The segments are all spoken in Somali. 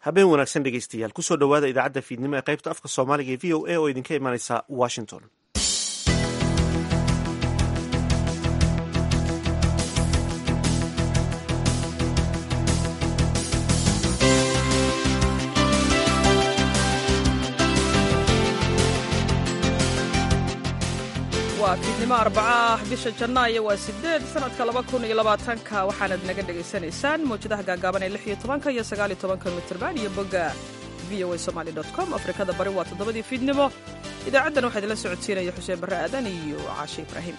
habeen wanaagsan dhegeystayaal kusoo dhowaada idaacadda fiidnimo ee qaybta afka soomaaliga ee v o a oo idinka imanaysa washington waa fiidnimo arbaca ah bisha janaayo waa sideed sanadka laba kun iyo labaatanka waxaanad naga dhegaysanaysaan mawjadaha gaagaaban ee lix iyo tobanka iyo sagaal iyo tobanka mitrban iyo bogga v o a somaali dot com afrikada bari waa toddobadii fiidnimo idaacaddan waxaa idinla socodsiinaya xuseen barre aadan iyo caashe ibraahim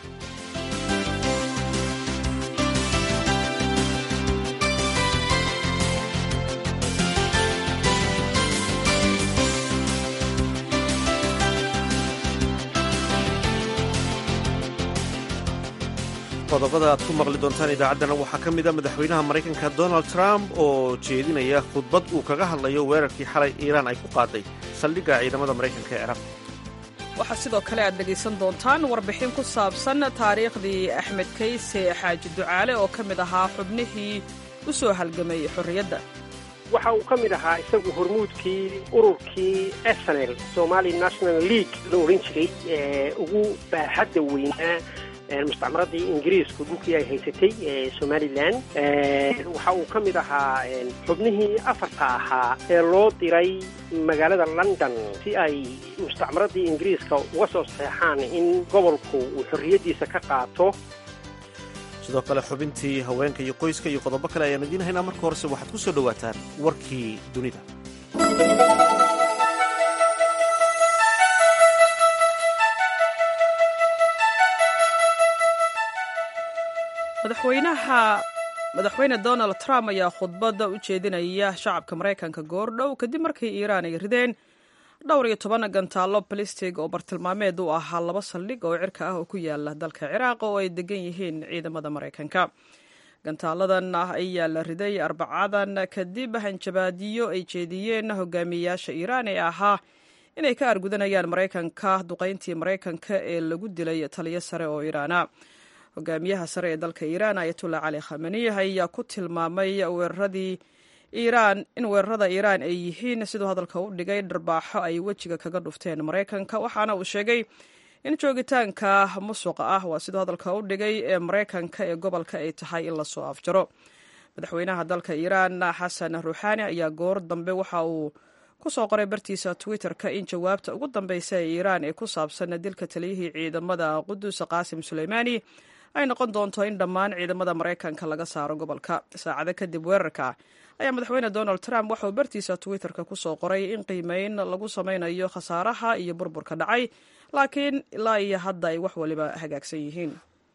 qodobada aad ku maqli doontaan idaacaddana waxaa ka mid a madaxweynaha maraykanka donald trump oo jeedinaya khudbad uu kaga hadlayo weerarkii xalay iiraan ay ku qaaday saldhigga ciidamada maraykanka ee ciraaq waxaa sidoo kale aad dhegaysan doontaan warbixin ku saabsan taariikhdii axmed kayse xaaji ducaale oo ka mid ahaa xubnihii u soo halgamay xorriyadda waxa uu ka mid ahaa isagu hormuudkii ururkii snl somali national league la odhan jiray ee ugu baaxadda weynaa mustacmaradii ingiriisku dhulkii ay haysatay somalilan waxa uu ka mid ahaa xubnihii afarta ahaa ee loo diray magaalada london si ay mustacmaradii ingiriiska uga soo saxeexaan in gobolku uu xorriyaddiisa ka qaato sidoo kale xubintii haweenka iyo qoyska iyo qodobo kale ayaan idiin haynaa marka horese waxaad ku soo dhowaataan warkii dunida madaxweynaha madaxweyne donald trump ayaa khudbadda u jeedinaya shacabka maraykanka goordhow kadib markii iiraan ay rideen dhowr iyo toban gantaallo balistig oo bartilmaameed u ahaa laba saldhig oo cirka ah oo ku yaala dalka ciraaq oo ay degan yihiin ciidamada maraykanka gantaaladan ah ayaa la riday arbacadan kadib hanjabaadiyo ay jeediyeen hogaamiyeyaasha iiraan ee ahaa inay ka argudanayaan maraykanka duqayntii maraykanka ee lagu dilay taliyo sare oo iiraana hogaamiyaha sare ee dalka iiraan ayatullah cali khamani ayaa ku tilmaamay weeraradii iiraan in weerarada iiraan ay yihiin siduu hadalka u dhigay dharbaaxo ay wejiga kaga dhufteen maraykanka waxaana uu sheegay in joogitaanka musuqa ah waa siduu hadalka u dhigay ee maraykanka ee gobolka ay tahay in lasoo afjaro madaxweynaha dalka iiraan xasan ruuxaani ayaa goor dambe waxa uu kusoo qoray bartiisa twitter-ka in jawaabta ugu dambeysa ee iiraan ee ku saabsan dilka taliyihii ciidamada qudus qaasim suleymaani ay noqon doonto in dhammaan ciidamada maraykanka laga saaro gobolka saacado kadib weerarka ayaa madaxweyne donald trump waxauu bartiisa twitter-ka kusoo qoray in qiimeyn lagu sameynayo khasaaraha iyo burburka dhacay laakiin ilaa iyo hadda ay wax waliba hagaagsan yihiin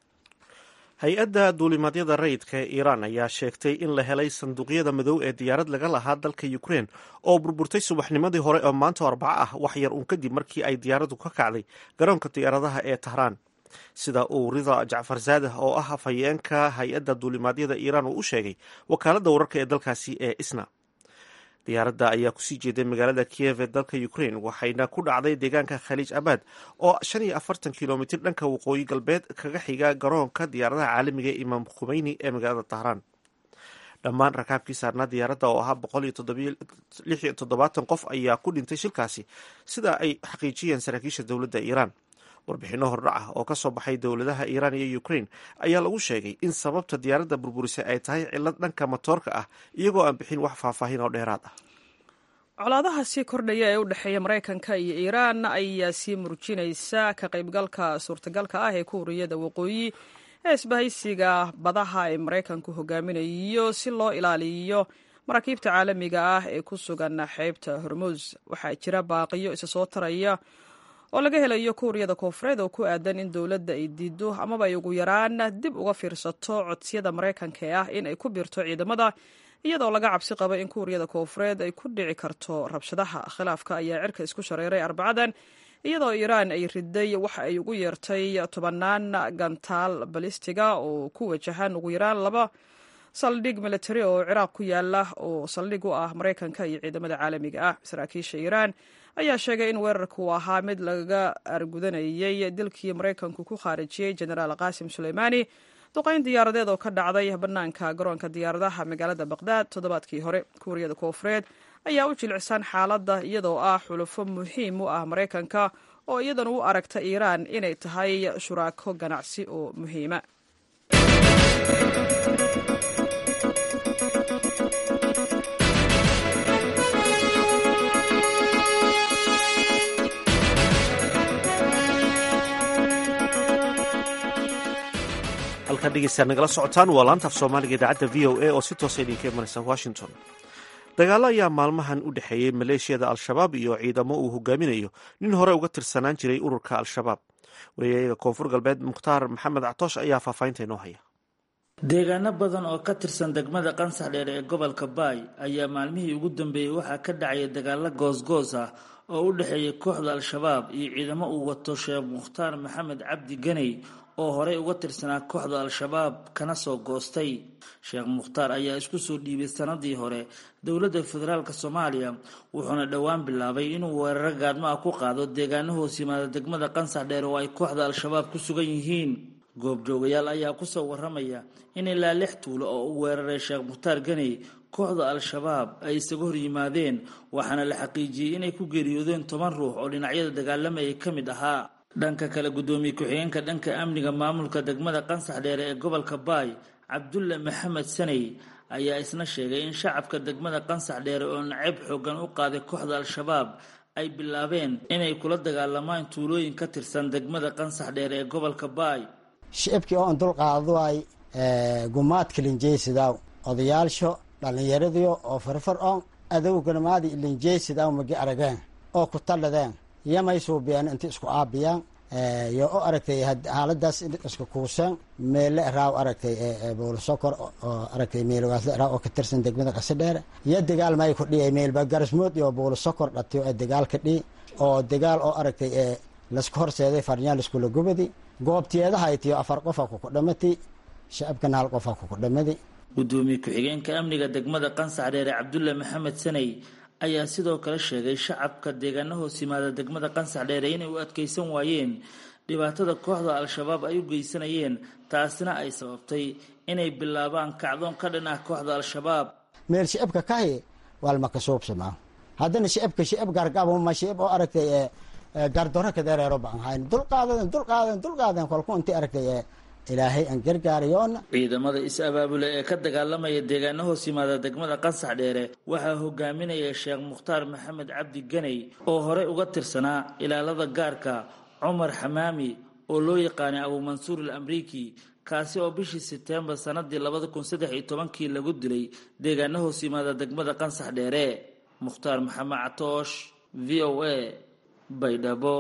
hay-adda duulimaadyada rayidka ee iiraan ayaa sheegtay in la helay sanduuqyada madow ee diyaarad laga lahaa dalka ukrein oo burburtay subaxnimadii hore oo maanta arbaco ah wax yar uun kadib markii ay diyaaraddu ka kacday garoonka diyaaradaha ee tahraan sida uu rida jacfar zaadah oo ah afhayeenka hay-adda duulimaadyada iiraan uu u sheegay wakaaladda wararka ee dalkaasi ee isna diyaaradda ayaa kusii jeeday magaalada kiyev ee dalka ukrain waxayna ku dhacday deegaanka khaliij abaad oo shan iyo afartan kilomitir dhanka waqooyi galbeed kaga xiga garoonka diyaaradaha caalamiga ee imaam khumeyni ee magaalada tahraan dhammaan rakaabkii saarnaa diyaaradda oo ahaa boqol iyo lix iyo toddobaatan qof ayaa ku dhintay shilkaasi sida ay xaqiijiyeen saraakiisha dowladda iiraan warbixinno hordhac ah oo ka soo baxay dowladaha iiraan iyo ukrain ayaa lagu sheegay in sababta diyaaradda burburisay ay tahay cillad dhanka matoorka ah iyagoo aan bixin wax faahfaahin oo dheeraad ah colaadaha sii kordhaya ee u dhexeeya maraykanka iyo iiraan ayaa sii murjinaysa ka qaybgalka suurtagalka ah ee kuuriyada waqooyi ee isbahaysiga badaha ee maraykanku hogaaminayo si loo ilaaliyo maraakiibta caalamiga ah ee ku sugan xeebta hormuus waxaa jira baaqiyo isa soo taraya oo laga helayo kuuriyada koofureed oo ku aadan in dowladda ay diido amaba ay ugu yaraan dib uga fiirsato codsiyada maraykanka ee ah in ay ku biirto ciidamada iyadoo laga cabsi qabo in kuuriyada koofureed ay ku dhici karto rabshadaha khilaafka ayaa cirka isku shareeray arbacadan iyadoo iiraan ay riday waxa ay ugu yeertay tobanaan gantaal balistiga oo ku wajahan ugu yaraan laba saldhig militari oo ciraaq ku yaala oo saldhig u ah maraykanka iyo ciidamada caalamiga ah saraakiisha iiraan ayaa sheegay in weerarku uu ahaa mid laga argudanayay dilkii maraykanku ku khaarijiyey jenaraal qaasim suleymaani duqayn diyaaradeed oo ka dhacday bannaanka garoonka diyaaradaha magaalada baqdaad toddobaadkii hore kuuriyada koofureed ayaa u jilcisan xaaladda iyadoo ah xulufo muhiim u ah maraykanka oo iyadana u aragta iiraan inay tahay shuraako ganacsi oo muhiima halkaa dhegeystaad nagala socotaan waa laantaaf soomaaliga idaacadda v o a oo si toosa idinka imanaysa washington dagaalo ayaa maalmahan u dhexeeyey maleeshiyada al-shabaab iyo ciidamo uu hogaaminayo nin hore uga tirsanaan jiray ururka al-shabaab wariyayaga koonfur galbeed mukhtaar maxamed catoosh ayaa faahfaahinta inoo haya deegaano badan oo ka tirsan degmada qansax dheer ee gobolka baay ayaa maalmihii ugu dambeeyey waxaa ka dhacaya dagaalo goosgoos ah oo u dhexeeya kooxda al-shabaab iyo ciidamo uu wato sheekh mukhtaar maxamed cabdi ganey oo horey uga tirsanaa kooxda al-shabaab kana soo goostay sheekh mukhtaar ayaa isku soo dhiibay sanadii hore dowladda federaalk soomaaliya wuxuuna dhowaan bilaabay inuu weeraro gaadmo ah ku qaado deegaano hoos yimaada degmada qansax dheer oo ay kooxda al-shabaab ku sugan yihiin goobjoogayaal ayaa kusoo waramaya in ilaa lix tuulo oo u weeraray sheekh mukhtaar ganey kooxda al-shabaab ay isaga hor yimaadeen waxaana la xaqiijiyey inay ku geeriyoodeen toban ruux oo dhinacyada dagaalamayay ka mid ahaa dhanka kale guddoomiye ku-xigeenka dhanka amniga maamulka degmada qansax dheere ee gobolka baay cabdulle maxamed saney ayaa isna sheegay in shacabka degmada qansax dheere oo nacayb xoogan u qaaday kooxda al-shabaab ay bilaabeen inay kula dagaalamaan tuulooyin ka tirsan degmada qansax dheere ee gobolka baay shicibkii oo an dulqaaduay gumaadka linjeysidaw odayaalsho dhallinyaradiyo oo farfar on adowganamaadi linjeysidaw magi arageen oo ku talladeen yamay suubiyeen inta isku aabiyaan yo o aragtay xaaladaas isku kuuseen meele raaw aragtay boolisokor oo aragtay meelwaasle raaw oo ka tirsan degmada qasadheere iyo dagaal may ku dhiyay meelba garasmood iyo boolisokor dhatiyo ee dagaal ka dhii oo dagaal oo aragtay ee lasku horseeday farnyaal iskula gubadi goobtiyeedahaitiyo afar qofa kuku dhamati shacabkana hal qofa kuku dhamadi guddoomiye ku-xigeenka amniga degmada qansax dheere cabdulle maxamed saney ayaa sidoo kale sheegay shacabka deegaano hoos yimaada degmada qansax dheere inay u adkeysan waayeen dhibaatada kooxda al-shabaab ay u geysanayeen taasina ay sababtay inay bilaabaan kacdoon ka dhan ah kooxda al-shabaab meel shicibka kahi waalmaka suubsamaa haddana shicibka shicib gargabuma shicib oo aragtay gardoro kadereero baan hayn dulqaadan dulqaadan dulqaadan kolku inti aragtay ilaahay aan gargaarayoona ciidamada is-abaabule ee ka dagaalamaya deegaano hoos yimaada degmada qansax dheere waxaa hogaaminaya sheekh mukhtaar maxamed cabdi ganey oo horey uga tirsanaa ilaalada gaarka cumar xamaami oo loo yaqaanay abuumansuur al amriiki kaasi oo bishii sebtembar sanadii labada kun saddex iyo tobankii lagu dilay deegaano hoos yimaada degmada qansax dheere mukhtaar maxamed catoosh v o a baydhabo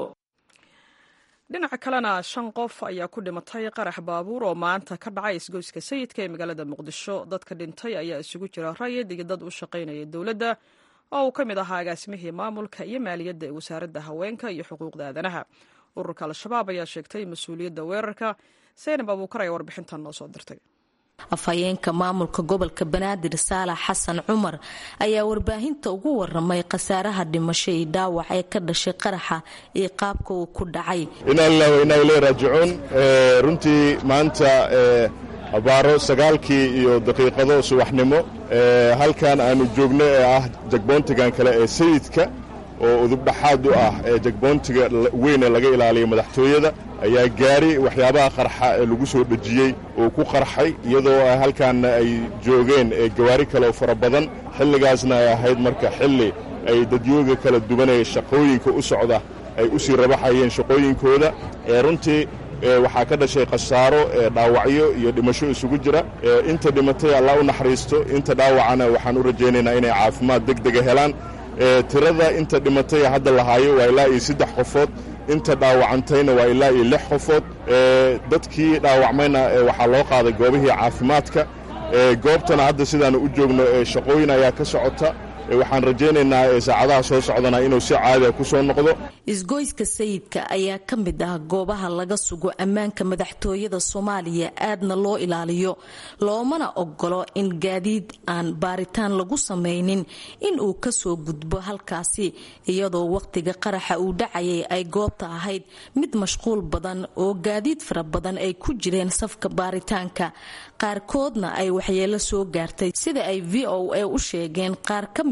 dhinaca kalena shan qof ayaa ku dhimatay qarax baabuur oo maanta ka dhacay isgoyska sayidka ee magaalada muqdisho dadka dhintay ayaa isugu jira rayid iyo dad u shaqaynaya dowladda oo uu ka mid ahaa agaasimihii maamulka iyo maaliyadda ee wasaaradda haweenka iyo xuquuqda aadanaha ururka al-shabaab ayaa sheegtay mas-uuliyadda weerarka seynab abuukar ayaa warbixintan noo soo dirtay afhayeenka maamulka gobolka banaadir saalax xasan cumar ayaa warbaahinta ugu waramay khasaaraha dhimasho iyo dhaawac ee ka dhashay qaraxa iyo qaabka uu ku dhacay inaa lilah wa inaa iley raajicuun runtii maanta abaaro sagaalkii iyo daqiiqado subaxnimo halkan aanu joogno ee ah jagboontigan kale ee sayidka oo udubdhaxaad u ah ee jagboontiga weyn ee laga ilaaliya madaxtooyada ayaa gaari waxyaabaha qarxa ee lagu soo dhejiyey oo ku qarxay iyadoo halkaanna ay joogeen gawaari kaleoo fara badan xilligaasna ay ahayd marka xilli ay dadyooga kala duwanaya shaqooyinka u socda ay u sii rabaxayeen shaqooyinkooda runtii waxaa ka dhashay khasaaro dhaawacyo iyo dhimasho isugu jira inta dhimatay allah u naxariisto inta dhaawacana waxaan u rajaynaynaa inay caafimaad deg dega helaan tirada inta dhimatay hadda lahaayo waa ilaa iyo saddex qofood inta dhaawacantayna waa ilaa iyo lix qofood dadkii dhaawacmayna waxaa loo qaaday goobihii caafimaadka goobtana hadda sidaanu u joogno shaqooyin ayaa ka socota waxaan rajaynaynaa saacadaha soo socdana inuu si caadiga ku soo noqdo isgoyska sayidka ayaa ka mid ah goobaha laga sugo ammaanka madaxtooyada soomaaliya aadna loo ilaaliyo loomana ogolo in gaadiid aan baaritaan lagu samaynin in uu kasoo gudbo halkaasi iyadoo waqtiga qaraxa uu dhacayay ay goobta ahayd mid mashquul badan oo gaadiid fara badan ay ku jireen safka baaritaanka qaarkoodna ay waxyeelo soo gaartay sida ay v o a u sheegeen qaar ka mid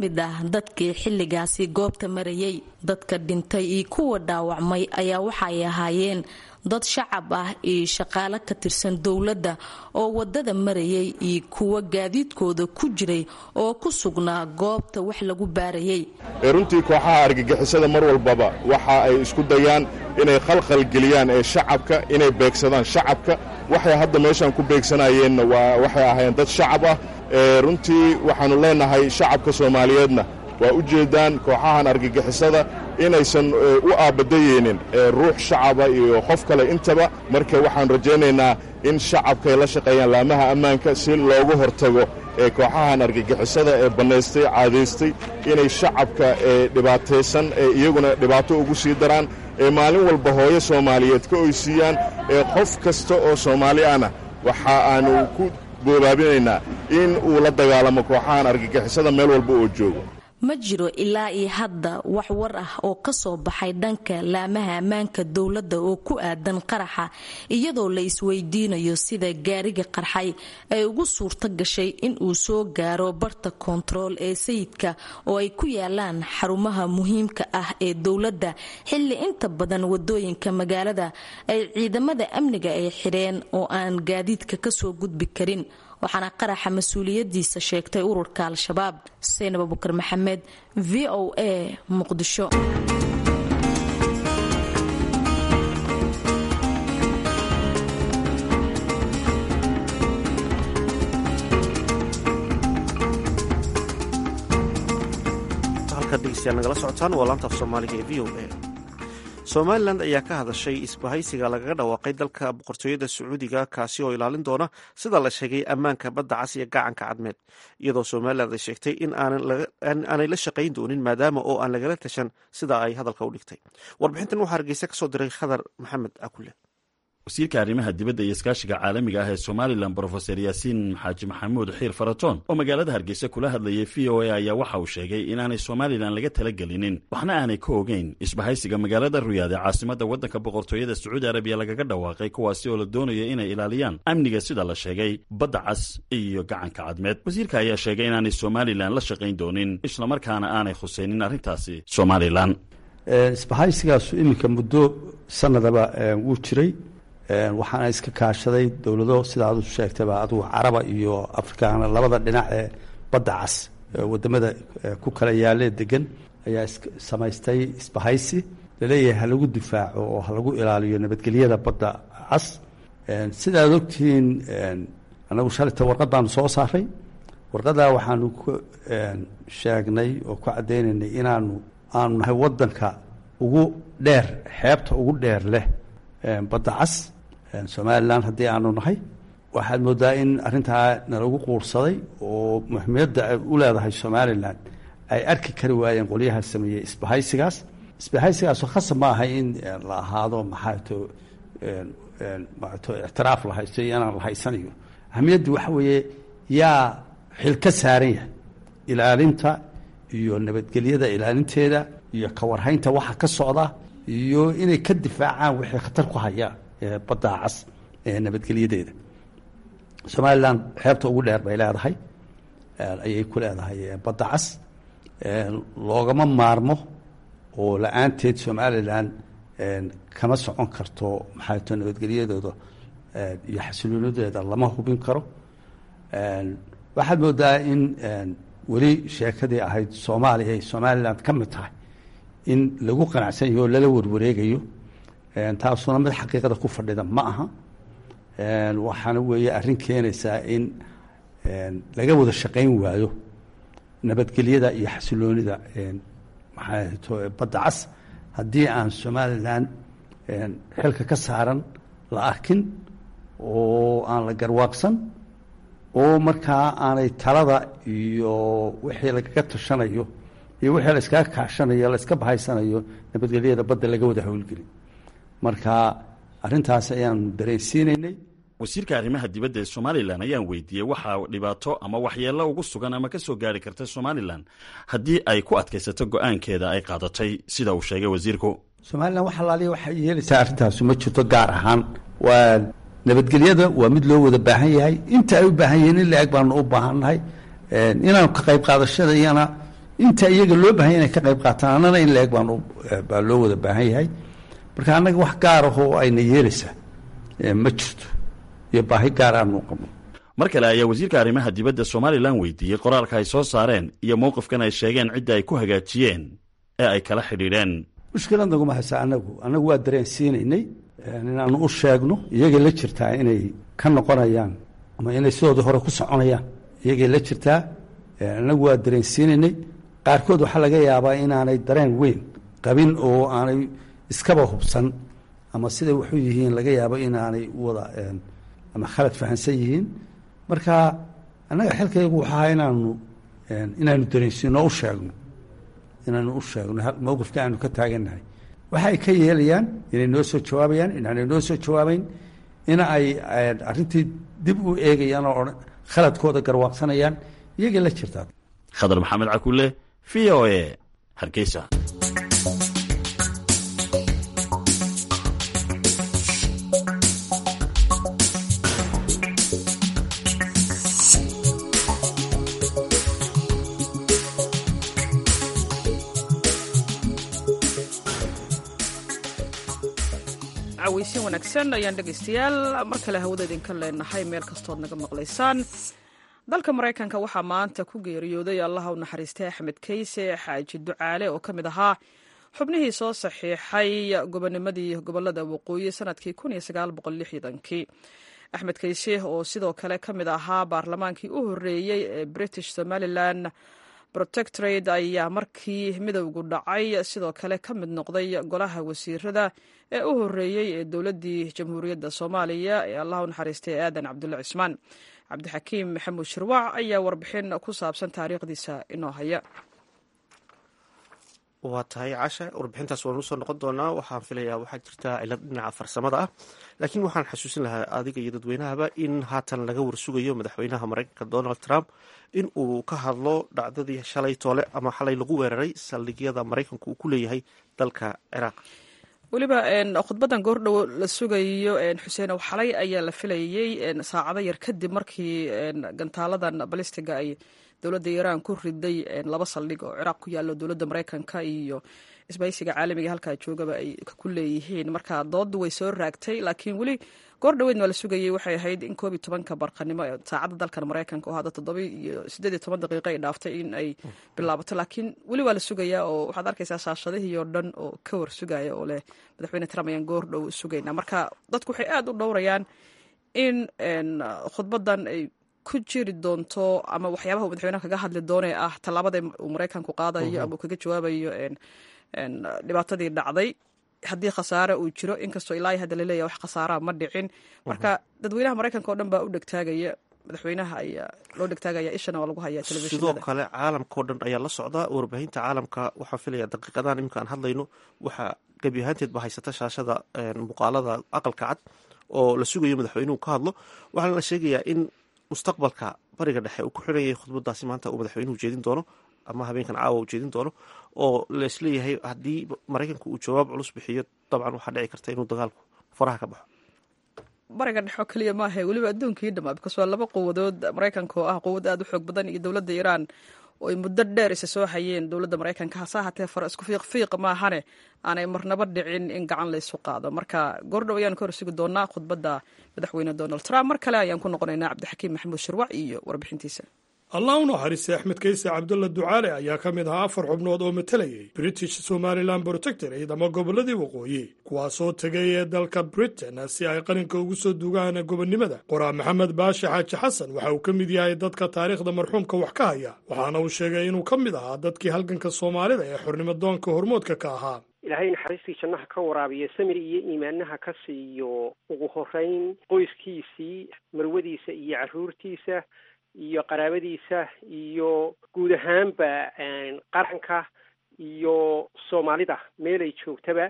mid ah dadkii xilligaasi goobta marayay dadka dhintay iyo kuwa dhaawacmay ayaa waxay ahaayeen dad shacab ah iyo shaqaale ka tirsan dowladda oo wadada marayay iyo kuwa gaadiidkooda ku jiray oo ku sugnaa goobta wax lagu baarayay runtii kooxaha argagixisada mar walbaba waxa ay isku dayaan inay khalkhal geliyaan ee shacabka inay beegsadaan shacabka waxay hadda meeshaan ku beegsanayeenna waa waxay ahaayeen dad shacab ah runtii waxaannu leennahay shacabka soomaaliyeedna waa u jeeddaan kooxahan argagixisada inaysan u aabadayeynin ruux shacaba iyo qof kale intaba marka waxaan rajaynaynaa in shacabka ay la shaqeeyaan laamaha ammaanka si loogu hortago ee kooxahan argagixisada ee bannaystay caadaystay inay shacabka ee dhibaataysan ee iyaguna dhibaato ugu sii daraan ee maalin walba hooyo soomaaliyeed ka oysiiyaan ee qof kasta oo soomaali ahna waxa aanu ku boobaabinaynaa in uu la dagaalamo kooxahan argagixisada meel walba oo joogo ma jiro ilaa iyo hadda wax war ah oo ka soo baxay dhanka laamaha ammaanka dowladda oo ku aadan qaraxa iyadoo la isweydiinayo sida gaariga qarxay ay ugu suurto gashay in uu soo gaaro barta koontarool ee sayidka oo ay ku yaalaan xarumaha muhiimka ah ee dowladda xilli inta badan wadooyinka magaalada ay ciidamada amniga ay xidheen oo aan gaadiidka kasoo gudbi karin waxaana qaraxa mas-uuliyadiisa sheegtay ururka al-shabaab saynab abukar maxamed v o a muqdisho halkaad dhegeystayaal nagala socotaan waa laanta af soomaaliga ee v o a somalilan ayaa ka hadashay isbahaysiga lagaga dhawaaqay dalka boqortooyada sacuudiga kaasi oo ilaalin doona sida la sheegay ammaanka badda cas iyo gacanka cadmeed iyadoo somalilan ay sheegtay in aanay la shaqayn doonin maadaama oo aan lagala tashan sida ay hadalka u dhigtay warbixintan waxaa hargeysa kasoo diray khadar maxamed akule wasiirka arrimaha dibadda iyo iskaashiga caalamiga ah ee somalilan brofeser yaasiin xaaji maxamuud xiir faratoon oo magaalada hargeysa kula hadlayay v o a ayaa waxa uu sheegay inaanay somalilan laga talagelinin waxna aanay ka ogeyn isbahaysiga magaalada ruyaad ee caasimadda waddanka boqortooyada sacuudi arabiya lagaga dhawaaqay kuwaasi oo la doonayo inay ilaaliyaan amniga sida la sheegay badda cas iyo gacanka cadmeed wasiirka ayaa sheegay inaanay somalilan la shaqayn doonin islamarkaana aanay khusaynin arrintaasi somalilan isbahaysigaasu iminka muddo sanadaba wuu jiray waxaana iska kaashaday dowlado sida adu sheegtayba adugu caraba iyo afrikaana labada dhinac ee badda cas wadamada ku kala yaalee degan ayaa samaystay isbahaysi laleeyahay ha lagu difaaco oo ha lagu ilaaliyo nabadgelyada badda cas sida aad ogtihiin anagu shalita warqadaanu soo saaray warqadaa waxaanu ku sheegnay oo ku caddaynaynay inaanu aanu nahay wadanka ugu dheer xeebta ugu dheer leh badda cas somalilan haddii aanu nahay waxaad moodaa in arrintaa nalagu quursaday oo muhiimiyadda ay u leedahay somalilan ay arki kari waayeen qolyaha sameeyey isbahaysigaas isbahaysigaasoo khasab ma ahay in la ahaado maxaato maato ictiraaf la haysto iyo inaan la haysanayo ahamiyaddu waxa weeye yaa xil ka saaran yahay ilaalinta iyo nabadgelyada ilaalinteeda iyo kawarhaynta waxa ka socda iyo inay ka difaacaan wixii khatar ku haya badda cas ee nabadgelyadeeda somalilan xeebta ugu dheer bay leedahay ayay ku leedahay badda cas loogama maarmo oo la-aanteed somalilan kama socon karto maxaato nabadgelyadooda iyo xasiloonideeda lama hubin karo waxaad moodaa in weli sheekadii ahayd soomaaliya ay somalilan ka mid tahay in lagu qanacsan yaho oo lala warwareegayo taasuna mid xaqiiqada ku fadhida ma aha waxaana weeye arrin keenaysaa in laga wada shaqayn waayo nabadgelyada iyo xasiloonida maxaato badda cas haddii aan somalilan xilka ka saaran la arkin oo aan la garwaaqsan oo markaa aanay talada iyo wixii lagaga tashanayo iyo wixii la iskaga kaashanayo la iska bahaysanayo nabadgelyada badda laga wada howlgelin marka arrintaas ayaanu dareensiinaynay wasiirka arrimaha dibadda ee somalilan ayaan weydiiyey waxaa dhibaato ama waxyeello ugu sugan ama ka soo gaari karta somalilan haddii ay ku adkaysato go-aankeeda ay qaadatay sida uu sheegay wasiirku somalilan wax alaaliya waxay yeelaysaa arrintaasu ma jirto gaar ahaan waa nabadgelyada waa mid loo wada baahan yahay inta ay u baahan yihiin in la-eg baanu u baahannahay inaanu ka qayb qaadashada iyana inta iyaga loo baahan inay ka qayb qaataan annana in la-eg baan baa loo wada baahan yahay marka annaga wax gaar ah oo ayna yeelaysaa ma jirto iyo baahi gaar aanu qabno mar kale ayaa wasiirka arrimaha dibadda somalilan weydiiyey qoraalka ay soo saareen iyo mowqifkan ay sheegeen cidda ay ku hagaajiyeen ee ay kala xidhiidheen mushkilad naguma haysa annagu annagu waa dareensiinaynay inaanu u sheegno iyagay la jirtaa inay ka noqonayaan ama inay sidoodii hore ku soconayaan iyagay la jirtaa annagu waa dareensiinaynay qaarkood waxaa laga yaabaa inaanay dareen weyn qabin oo aanay iskaba hubsan ama siday wuxuu yihiin laga yaabo inaanay wada ama khalad fahansan yihiin marka annaga xilkaygu waxaa inaanu inaanu dareensiino u sheegno inaanu u sheegno mowqifka aanu ka taagannahay waxa ay ka yeelayaan inay noo soo jawaabayaan inaanay noo soo jawaabayn in ay arrintii dib u eegayaan oo khaladkooda garwaaqsanayaan iyagay la jirtaa khadar maxamed cakulle v o e hargeysa caweysin wanaagsan ayaan dhegaystayaal mar kale hawada idinka leenahay meel kastood naga maqlaysaan dalka maraykanka waxaa maanta ku geeriyooday allaha u naxariistay axmed keyse xaaji ducaale oo ka mid ahaa xubnihii soo saxiixay gobonimadii gobolada waqooyi sanadkii kii axmed keyse oo sidoo kale ka mid ahaa baarlamaankii u horeeyey ee british somalilan protectorate ayaa markii midowgu dhacay sidoo kale ka mid noqday golaha wasiirada ee u horeeyey ee dowladdii jamhuuriyadda soomaaliya ee allah u naxariistay aadan cabdulle cismaan cabdixakiim maxamuud shirwac ayaa warbixin ku saabsan taariikhdiisa inoo haya waa tahay casha warbixintaas waanu soo noqon doonaa waxaan filayaa waxaa jirta cilad dhinaca farsamada ah laakiin waxaan xasuusin lahaa adiga iyo dadweynahaba in haatan laga warsugayo madaxweynaha maraykanka donald trump in uu ka hadlo dhacdadii shalay toole ama xalay lagu weeraray saldhigyada maraykanku uu ku leeyahay dalka ciraaq weliba khudbadan goordhow la sugayo xuseenow xalay ayaa la filayey saacado yar kadib markii gantaaladan balistiga ay dowladda iiraan ku riday laba saldhig oo ciraaq ku yaallo dowladda maraykanka iyo isbahaysiga caalamiga halkaa joogaba ay ku leeyihiin marka dooddu way soo raagtay laakiin weli goor dhaweydna waa la sugayey waxay ahayd in koob iyo tobanka barqanimo ee saacadda dalkan maraykanka oo hadda toddoba iyo siddeed iyo toban daqiiqo ay dhaaftay in ay bilaabato laakiin weli waa la sugayaa oo waxaad arkaysaa shaashadihii oo dhan oo ka war sugaya oo leh madaxweyne trump ayaan goor dhow sugaynaa marka dadku waxay aada u dhowrayaan in khudbadan ay ku jiri doonto ama waxyaabaha uu madaxweynaha kaga hadli doonee ah tallaabada uu maraykanku qaadayo ama uu kaga jawaabayo dhibaatadii dhacday haddii khasaare uu jiro inkastoo ilaa hadda laleeyahy wax khasaaraa ma dhicin marka dadweynaha maraykanka oo dhan baa u dhegtaagaya madaxweynaha ayaa loo dhegtaagaya ishana waa lagu hayaa sidoo telefishinada kale caalamka oo dhan ayaa la socda warbaahinta caalamka waxaan filaya daqiiqadahan iminka aan hadlayno waxaa gebi ahaanteed ba haysata shaashada muuqaalada aqalka cad oo la sugayo madaxweynuhu ka hadlo waxaana la sheegayaa in mustaqbalka bariga dhexe uu ku xiranyay khudbadaasi maanta uu madaxweynuhu jeedin doono ama habeenkan caawa uu jeedin doono oo laisleeyahay haddii maraykanku uu jawaab culus bixiyo dabcan waxaa dhici karta inuu dagaalku faraha ka baxo bariga dhexe oo keliya maaha weliba adduunkii dhamaa bikaas waa laba quwadood maraykanka oo ah quwad aada u xoog badan iyo dowladda iiraan oo ay muddo dheer isa soo hayeen dowladda maraykanka hase ahaatee fara isku fiiq fiiq maahane aanay marnaba dhicin in gacan laysu qaado marka goordhow ayaanu ka horsugi doonaa khudbadda madaxweyne donald trump mar kale ayaan ku noqonaynaa cabdixakiim maxamuud shirwac iyo warbixintiisa allah u naxariistay axmed kayse cabdulla ducaale ayaa ka mid ahaa afar xubnood oo matalayay british somalilan protectorate ama gobolladii waqooyi kuwaasoo tegay ee dalka britain si ay qalinka ugu soo dugaan gobonnimada qoraa maxamed baashe xaaji xasan waxa uu ka mid yahay dadka taariikhda marxuumka wax ka haya waxaana uu sheegay inuu ka mid ahaa dadkii halganka soomaalida ee xornimo doonka hormoodka ka ahaa ilaahay naxariistii jannaha ka waraabiya samir iyo iimaanaha ka siiyo ugu horeyn qoyskiisii marwadiisa iyo carruurtiisa iyo qaraabadiisa iyo guud ahaanba qaranka iyo soomaalida meelay joogtaba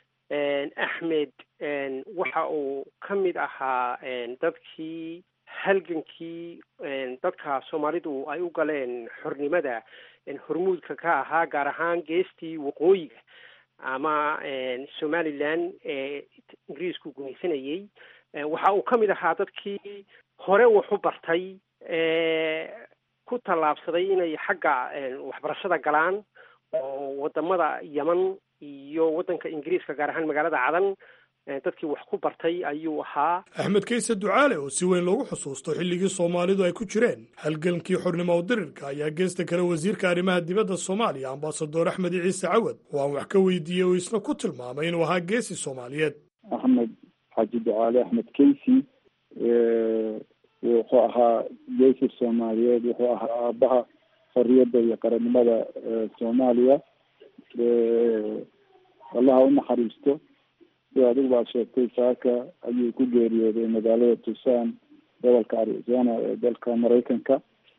axmed waxa uu ka mid ahaa dadkii halgankii dadka soomaalidu ay u galeen xornimada hormuudka ka ahaa gaar ahaan geestii waqooyiga ama somalilan ee ingiriisku gumaysanayey waxa uu ka mid ahaa dadkii hore wax u bartay ku tallaabsaday inay xagga waxbarashada galaan oo wadamada yeman iyo waddanka ingiriiska gaar ahaan magaalada cadan dadkii wax ku bartay ayuu ahaa axmed kayse ducaale oo si weyn loogu xusuusto xilligii soomaalidu ay ku jireen halgankii xornimo dirirka ayaa geesta kale wasiirka arrimaha dibadda soomaaliya ambasador axmed ciise cawad oo aan wax ka weydiiyey oo isna ku tilmaamay inuu ahaa geesi soomaaliyeed axmed xaaji ducaale axmed kaysi wuxuu ahaa geesi soomaaliyeed wuxuu ahaa aabaha xorriyadda iyo qarannimada soomaaliya allaha u naxariisto sida adigu baa sheegtay saaka ayuu ku geeriyooday magaalada tucson gobolka arizona ee dalka maraykanka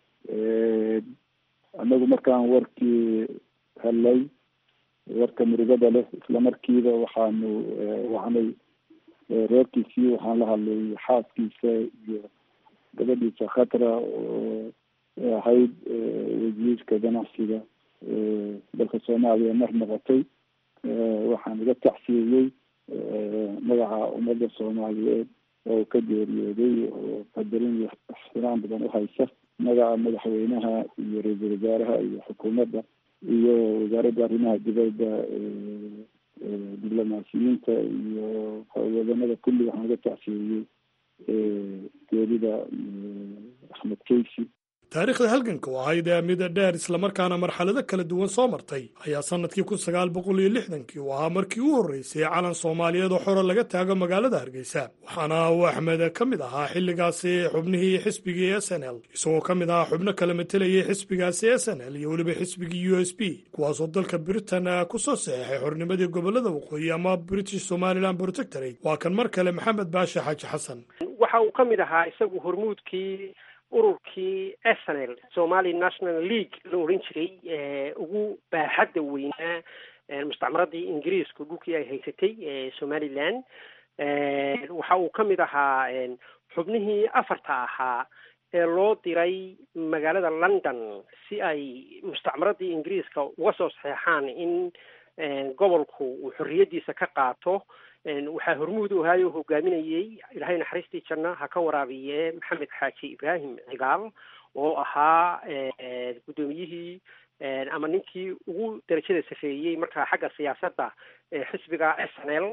anagu markaan warkii helay warka murugada leh isla markiiba waxaanu wacnay reerkiisii waxaan la hadlay xaaskiisa iyo gabadhiisa khatra oo ahayd wasiirka ganacsiga dalka soomaaliya mar noqotay waxaan iga tacsiiyey magaca ummadda soomaaliyeed oo ka geeriyooday oo qadarin iyo ixtiraam badan uhaysa magaca madaxweynaha iyo ra-iisul wasaaraha iyo xukuumadda iyo wasaaradda arrimaha dibadda diblomaasiyiinta iyo wadanada kulli waxaan iga tacsiiyey geerida axmed kaysi taariikhda halganka oo ahayd ee mida dheer islamarkaana marxalado kala duwan soo martay ayaa sanadkii kun sagaal boqol iyo lixdankii uu ahaa markii u horreysay calan soomaaliyeed oo xoro laga taago magaalada hargeysa waxaana uu axmed ka mid ahaa xilligaasi xubnihii xisbigii s n l isagoo ka mid ahaa xubno kala matelayay xisbigaasi s n l iyo weliba xisbigii u s b kuwaasoo dalka britain ku soo saxeexay xornimadii gobolada waqooyi ama british somaliland protectorate waa kan mar kale maxamed baashe xaaji xasan waxa uu ka mid ahaa isagu hormuudkii ururkii snl somali national league la oran jiray ugu baaxadda weynaa mustacmaradii ingiriisku dhulkii ay haysatay somaliland waxa uu ka mid ahaa xubnihii afarta ahaa ee loo diray magaalada london si ay mustacmaradii ingiriiska uga soo saxeexaan in gobolku uu xorriyaddiisa ka qaato waxaa hormuud u ahaay oo hogaaminayey ilaahay naxariistii janna ha ka waraabiye maxamed xaaji ibraahim cigaal oo ahaa guddoomiyihii ama ninkii ugu darajada safeeyey markaa xagga siyaasadda xisbiga s n l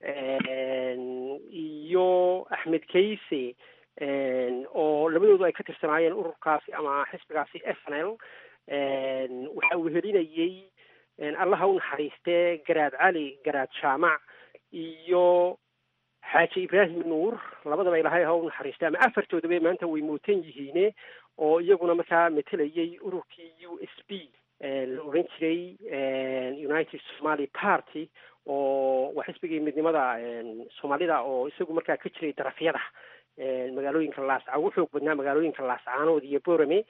iyo axmed kayse oo labadoodu ay ka tirsanaayeen ururkaasi ama xisbigaasi s n l waxa uu helinayey allaha u naxariistee garaad cali garaad jaamac iyo xaaji ibraahim nuur labadaba ilahay ha u naxariistay ama afartoodaba maanta way mootan yihiine oo iyaguna markaa matelayay ururkii u s b la oran jiray united somaly party oo waa xisbigii midnimada soomaalida oo isagu markaa ka jiray darafyada magaalooyinka laasca ugu xoog badnaa magaalooyinka laascaanood iyo borame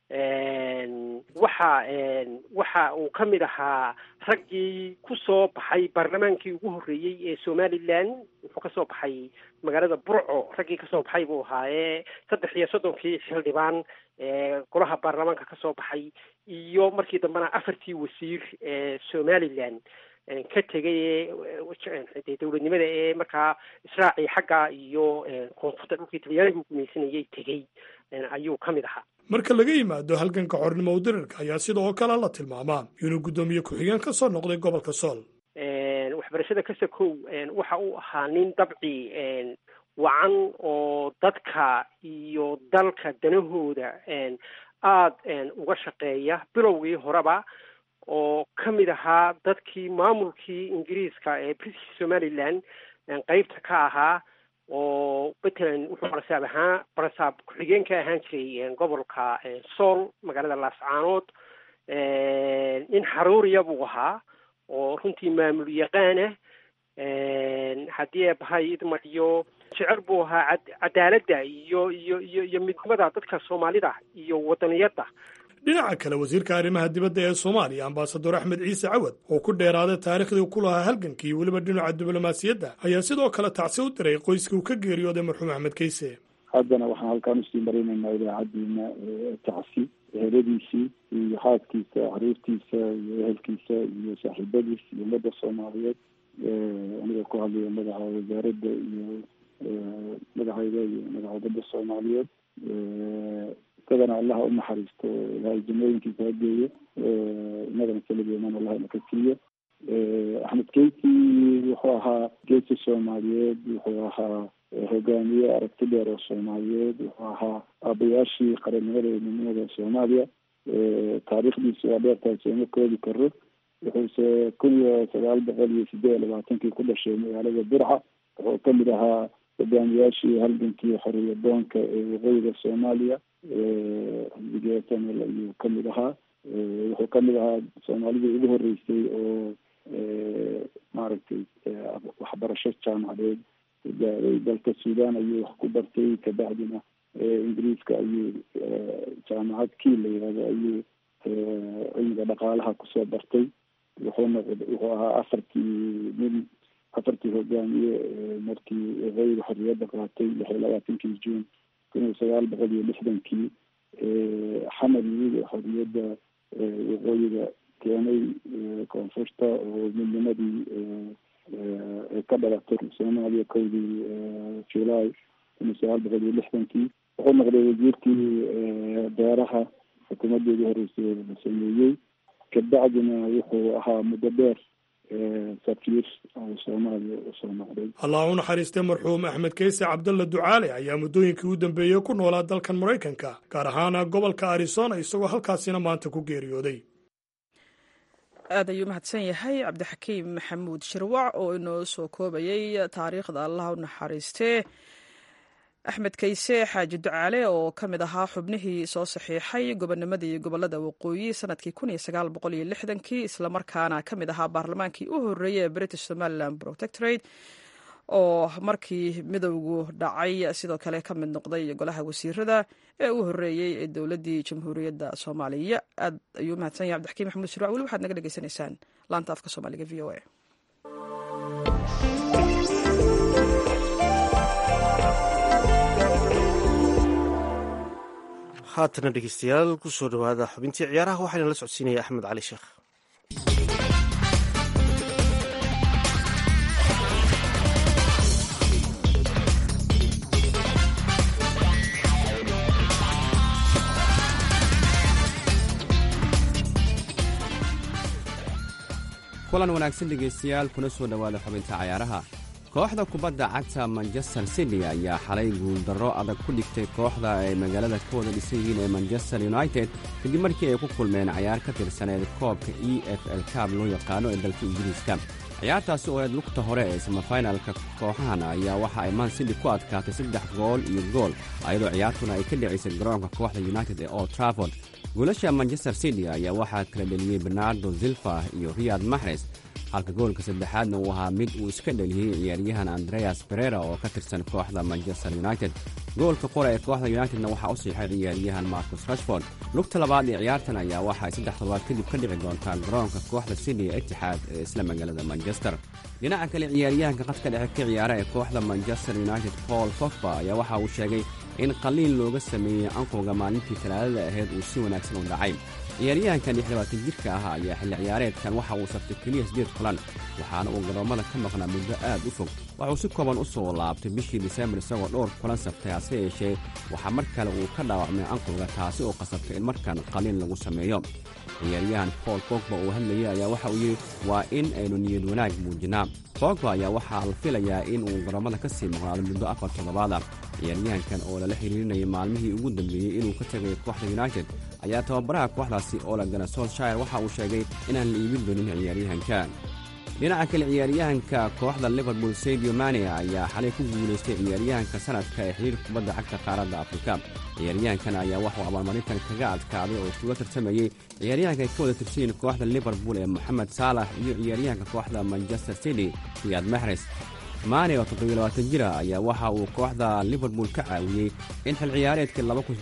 waxa waxa uu ka mid ahaa raggii ku soo baxay baarlamaankii ugu horreeyey ee somaliland wuxuu kasoo baxay magaalada burco raggii kasoo baxay buu ahaa ee saddex iyo soddonkii xildhibaan ee golaha baarlamaanka kasoo baxay iyo markii dambena afartii wasiir ee somaliland ka tegay ee dowladnimada ee markaa israacii xagga iyo koonfurta dhulkii talyaanigu gumaysanayay tegey ayuu ka mid ahaa marka laga yimaado halganka xornimo udirirka ayaa sidoo kale la tilmaamaa inuu guddoomiye ku-xigeen ka soo noqday gobolka sool waxbarashada kasakow waxa uu ahaa nin dabci wacan oo dadka iyo dalka danahooda aada uga shaqeeya bilowgii horeba oo ka mid ahaa dadkii maamulkii ingiriiska ee british somaliland qeybta ka ahaa oo matalan wuxuu barasaab ahaa barasaab ku-xigeen ka ahaan jiray gobolka sool magaalada laascaanood nin xaruuriya buu ahaa oo runtii maamul yaqaana haddii eebahay idmadiyo jecel buu ahaa cadaaladda iyo iyo iyo iyo midnimada dadka soomaalida iyo wadaniyadda dhinaca kale wasiirka arrimaha dibadda ee soomaaliya ambasador axmed ciise cawad oo ku dheeraaday taariikhdii ku lahaa halgankii weliba dhinaca diblomaasiyadda ayaa sidoo kale tacsi u diray qoyskii uu ka geeriyooday marxuum axmed kayse haddana waxaan halkaan usii marinaynaa idaacaddiina tacsi eheladiisii iyo xaaskiisa xariirtiisa iyo ehelkiisa iyo saaxiibadiis iyo ummadda soomaaliyeed aniga ku hadlaya madaxa wasaaradda iyo madaxayda iyo madaxa ummadda soomaaliyeed isagana allaha u naxariisto ilahay jannooyinkiisa ha geeyo inagana keligeeman allaha naka siiyo axmed keyti wuxuu ahaa geesi soomaaliyeed wuxuu ahaa hogaamiye aragti dheer oo soomaaliyeed wuxuu ahaa aabayaashii qarannimada iyo midnimada soomaaliya taariikhdiisu waa dheertahay sooma koobi karo wuxuuse kun iyo sagaal boqol iyo sideed iyo labaatankii ku dhashay magaalada burca wuxuu kamid ahaa hogaamiyaashii halgankii xoriya doonka ee waqooyiga soomaaliya xisbigii snl ayuu kamid ahaa wuxuu kamid ahaa soomaalidii ugu horeysay oo maaragtay waxbarasho jaamacadeed gaaday dalka sudan ayuu wax ku bartay kabacdina ingiriiska ayuu jaamacad kii la yihahdo ayuu cilmiga dhaqaalaha kusoo bartay wuxuuna wuxuu ahaa afartii nin afartii hogaamiye markii waqooyiga xorriyadda qaatay lix iyo labaatankii june kun iyo sagaal boqol iyo lixdankii xamar yimid xorriyadda waqooyiga keenay koonfurta oo midnimadii ay ka dhalatay soomaaliya kowdii july kun iyo sagaal boqol iyo lixdankii wuxuu noqday wasiirkii beeraha xukuumadeedii horeysay la sameeyey kabacdina wuxuu ahaa muddo dheer safiir oo soomaaliya usoo noqday allah u naxariistay marxuum axmed keyse cabdalla ducaale ayaa muddooyinkii u dambeeyey ku noolaa dalkan maraykanka gaar ahaana gobolka arizona isagoo halkaasina maanta ku geeriyooday aad ayuu mahadsan yahay cabdixakiim maxamuud shirwac oo inoo soo koobayay taariikhda allah u naxariistee axmed kayse xaaji ducaale oo ka mid ahaa xubnihii soo saxiixay gobonimadii gobolada waqooyi sanadkii kii islamarkaana ka mid ahaa baarlamaankii u horeeyey ee british somalilan protectorate oo markii midowgu dhacay sidoo kale ka mid noqday golaha wasiirada ee u horeeyey ee dowladii jamhuuriyadda soomaaliya aad ayuu mahadsan yahay abdixakiim maxamuud shirwac weli waxaad naga dhegeysanaysaan laanta afka soomaaliga v o a haatana dhegeystayaal kusoo dhawaada xubintii ciyaaraha waxaana la socodsiinaya axmed cali sheekh kulan wanaagsan dhegaystayaal kuna soo dhowaada xubinta cayaaraha kooxda kubadda cagta manchester city ayaa xalay guuldarro adag ku dhigtay kooxda ay magaalada ka wada dhisan yihiin ee manchester united kadib markii ay ku kulmeen cayaar ka tirsaneed koobka e f l cab loo yaqaano ee dalka ingiriiska ciyaartaasi oo eed lugta hore ee samafinalka kooxahan ayaa waxa ay man city ku adkaatay saddex gool iyo gool ayadoo ciyaartuna ay ka dhicisay garoonka kooxda united ee old trafford goolasha manchester city ayaa waxaa kala dheliyey bernardo zilfa iyo riyad maxres halka goolka saddexaadna uu ahaa mid uu iska dheliyey ciyaaryahan andreas berera oo ka tirsan kooxda manchester united goolka qora ee kooxda unitedna waxaa u siixay ciyaaryahan marcus rashford lugta labaad ee ciyaartan ayaa waxa ay saddex todobaad kadib ka dhici doontaa garoonka kooxda sydney ee itixaad ee isla magaalada manchester dhinaca kale ciyaaryahanka qadka dhexe ka ciyaara ee kooxda manchester united paul fogba ayaa waxa uu sheegay in qaliin looga sameeyey anqowga maalintii talaadada ahayd uu si wanaagsan u dhacay ciyaaryahankan lixlabaatan jirka ah ayaa xilli ciyaareedkan waxa uu saftay keliya siddeed kulan waxaana uu garoommada ka maqnaa muddo aad u fog waxuu si kooban u soo laabtay bishii disembar isagoo dhowr kulan saftay hase yeeshee waxaa mar kale uu ka dhaawacmay anqowga taasi oo qasabtay in markan qaliin lagu sameeyo ciyaaryahan paul fogba uu hadlayay ayaa waxa uu yidhi waa in aynu niyad wanaag muujinaa fogba ayaa waxaa la filayaa in uu garoommada ka sii maqnaado muddo afar toddobaad ah ciyaaryahankan oo lala xiriirinayay maalmihii ugu dambeeyey inuu ka tagay kooxda united ayaa tababaraha kooxdaasi olagana solshire waxa uu sheegay inaan la iibin doonin ciyaaryahanka dhinaca kale ciyaaryahanka kooxda liverpool sadio mane ayaa xalay ku guulaystay ciyaaryahanka sanadka ee xiriirka kubadda cagta qaaradda afrika ciyaaryahankan ayaa waxuu abaalmarintan kaga adkaaday oo isuga tartamayey ciyaaryahanka ay ka wada tirsayiin kooxda liverpool ee moxamed saalax iyo ciyaaryahanka kooxda manchester city riyad maxres maane oo toddobiilabaatan jira ayaa waxa uu kooxda liverpool ka caawiyey in xil ciyaareedkii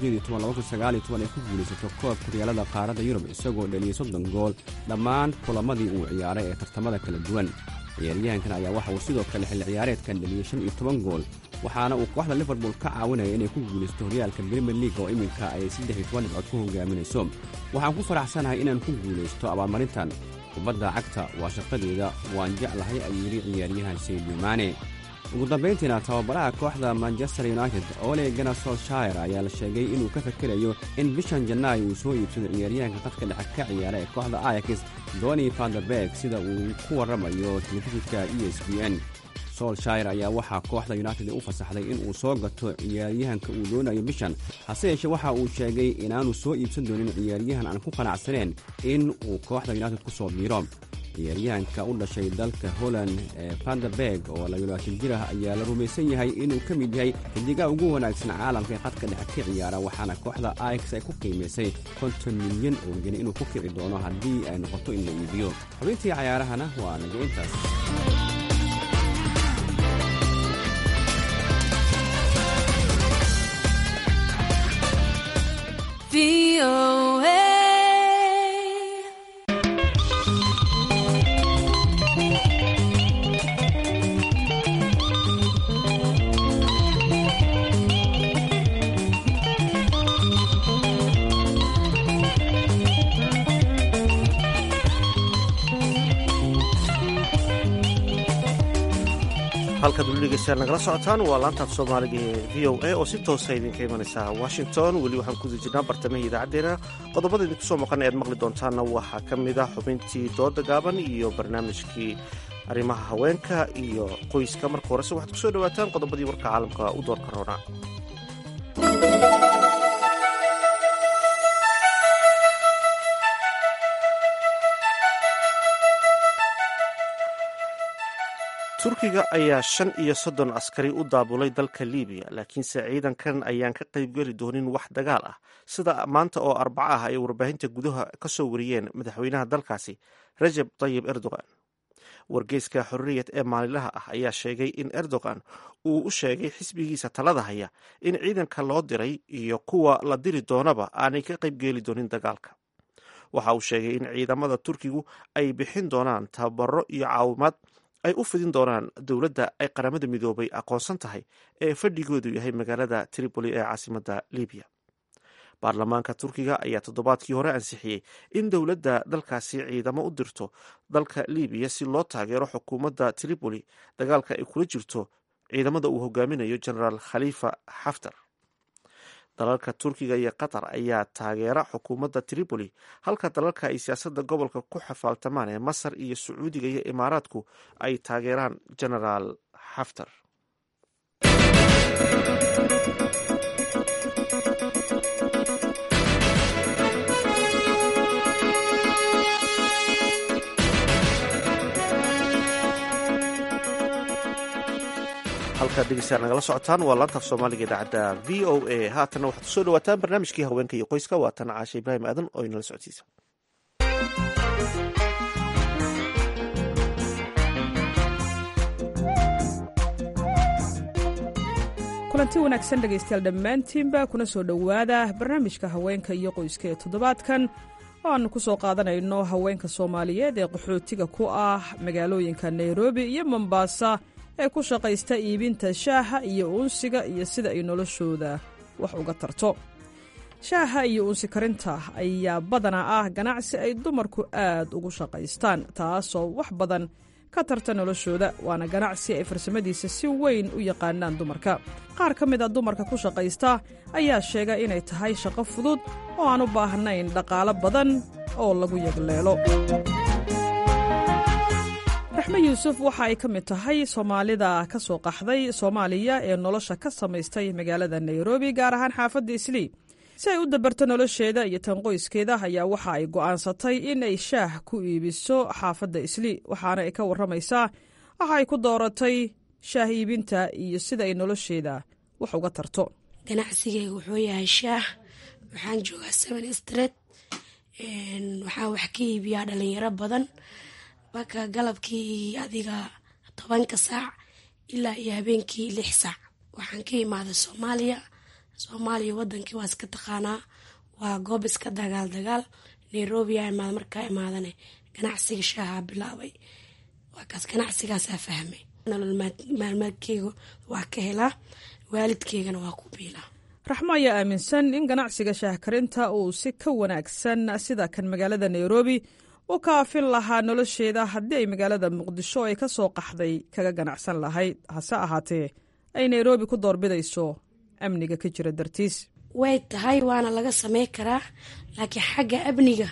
ay ku guulaysato koobka horyaalada qaaradda yurub isagoo dheliyey soddon gool dhammaan kulamadii uu ciyaaray ee tartamada kala duwan ciyaaryahankan ayaa waxa uu sidoo kale xilli ciyaareedkan dheliyey shan iyo toban gool waxaana uu kooxda liverpool ka caawinaya inay ku guulaysto horyaalka brimier league oo iminka ay saddex iyo toban dhibcood ku hogaaminayso waxaan ku faraxsanahay inaan ku guulaysto abaalmarintan kubadda cagta waa shaqadeeda waan jeclahay ayuu yidhi ciyaaryahan saydio maane ugu dambayntiina tababaraha kooxda manchester united ole gana solshire ayaa la sheegay inuu ka fakerayo in bishan janaayo uu soo iibsado ciyaaryahanka qadka dhexe ka ciyaara ee kooxda ayax doni vanderberg sida uu ku warramayo telefishinka e s b n solshire ayaa waxaa kooxda united u fasaxday inuu soo gato ciyaaryahanka uu doonayo bishan hase yeeshee waxa uu sheegay inaanu soo iibsan doonin ciyaaryahan aan ku qanacsaneen in uu kooxda united ku soo biiro ciyaaryahanka u dhashay dalka holland ee vanderberg oo labaatan jir ah ayaa la rumaysan yahay inuu ka mid yahay xidigaha ugu wanaagsan caalamka ee qadka dhexe ka ciyaara waxaana kooxda ax ay ku qiimaysay konton milyan oo geni inuu ku kici doono haddii ay noqoto in la iibiyo xubintii cayaarahana waa naga intaas halkaad weli dhegeystaan nagala socotaan waa laantaaf soomaaliga ee v o a oo si toosa idinka imanaysa washington weli waxaan ku jirnaa bartamihii idaacaddeenna qodobada idinku soo maqan ead maqli doontaanna waxaa ka mid ah xubintii dooda gaaban iyo barnaamijkii arrimaha haweenka iyo qoyska marka horese waxaad ku soo dhowaataan qodobadii warka caalamka u doorka roona turkiga ayaa shan iyo soddon askari u daabulay dalka libiya laakiinse ciidankan ayaan ka qaybgeli doonin wax dagaal ah sida maanta oo arbaco ah ay warbaahinta gudaha ka soo wariyeen madaxweynaha dalkaasi rajeb tayib erdogan wargeyska xorriyad ee maalinlaha ah ayaa sheegay in erdogan uu u sheegay xisbigiisa talada haya in ciidanka loo diray iyo kuwa la diri doonaba aanay ka qaybgeeli doonin dagaalka waxa uu sheegay in ciidamada turkigu ay bixin doonaan tababaro iyo caawimaad ay u fidin doonaan dowladda ay qaramada midoobay aqoonsan tahay ee fadhigoodu yahay magaalada tripoli ee caasimadda libiya baarlamaanka turkiga ayaa toddobaadkii hore ansixiyey in dowladda dalkaasi ciidamo u dirto dalka libiya si loo taageero xukuumadda tripoli dagaalka ay kula jirto ciidamada uu hogaaminayo genaraal khalifa xaftar dalalka turkiga iyo qatar ayaa taageera xukuumadda tripoli halka dalalka ay siyaasadda gobolka ku xafaaltamaan ee masar iyo sacuudiga iyo imaaraadku ay taageeraan genaraal xaftar halkaad dhegeystayaal nagala socotaan waa laantaaf soomaaliga idaacadda v o a haatanna waxaad kusoo dhawaataan barnaamijkii haweenka iyo qoyska waa tan caashe ibraahim aadan oo inala socodsiisa kulanti wanaagsan dhegaystayaal dhammaantiinba kuna soo dhowaada barnaamijka haweenka iyo qoyska ee toddobaadkan oo aannu ku soo qaadanayno haweenka soomaaliyeed ee qaxootiga ku ah magaalooyinka nairobi iyo mombasa ee ku shaqaysta iibinta shaaha iyo uunsiga iyo sida ay noloshooda wax uga tarto shaaha iyo uunsi karinta ayaa badanaa ah ganacsi ay dumarku aad ugu shaqaystaan taasoo wax badan ka tarta noloshooda waana ganacsi ay farsamadiisa si weyn u yaqaanaan dumarka qaar ka mid a dumarka ku shaqaysta ayaa sheega inay tahay shaqo fudud oo aan u baahnayn dhaqaalo badan oo lagu yagleelo raxme yuusuf waxa ay ka mid tahay soomaalida ka soo qaxday soomaaliya ee nolosha ka samaystay magaalada nairobi gaar ahaan xaafadda islii si ay u dabarto nolosheeda iyo tan qoyskeeda ayaa waxa ay go'aansatay in ay shaah ku iibiso xaafadda islii waxaana ay ka warramaysaa waxa ay ku dooratay shaah iibinta iyo sida ay nolosheeda wax uga tarto ganacsigeyga wuxuu yahay shaah waxaan joogaa seven street waxaan wax ka iibiyaa dhalinyaro badan marka galabkii adiga tobanka saac ilaa iyo habeenkii lix saac waxaan ka imaaday soomaaliya soomaaliya wadankii waa iska taqaanaa waa goob iska dagaal dagaal nairobi aa imaada markaa imaadane ganacsiga shaaha bilaabay waa kaas ganacsigaasaa fahmay nolol maalmeedkeyga waa ka helaa waalidkeygana waa ku biilaa raxmo ayaa aaminsan in ganacsiga shaah karinta uu si ka wanaagsan sida kan magaalada nairobi u kaafin lahaa nolosheeda haddii ay magaalada muqdisho ay ka soo qaxday kaga ganacsan lahayd hase ahaatee ay nairobi ku doorbidayso amniga ka jira dartiis way tahay waana laga samey karaa laakiin xagga amniga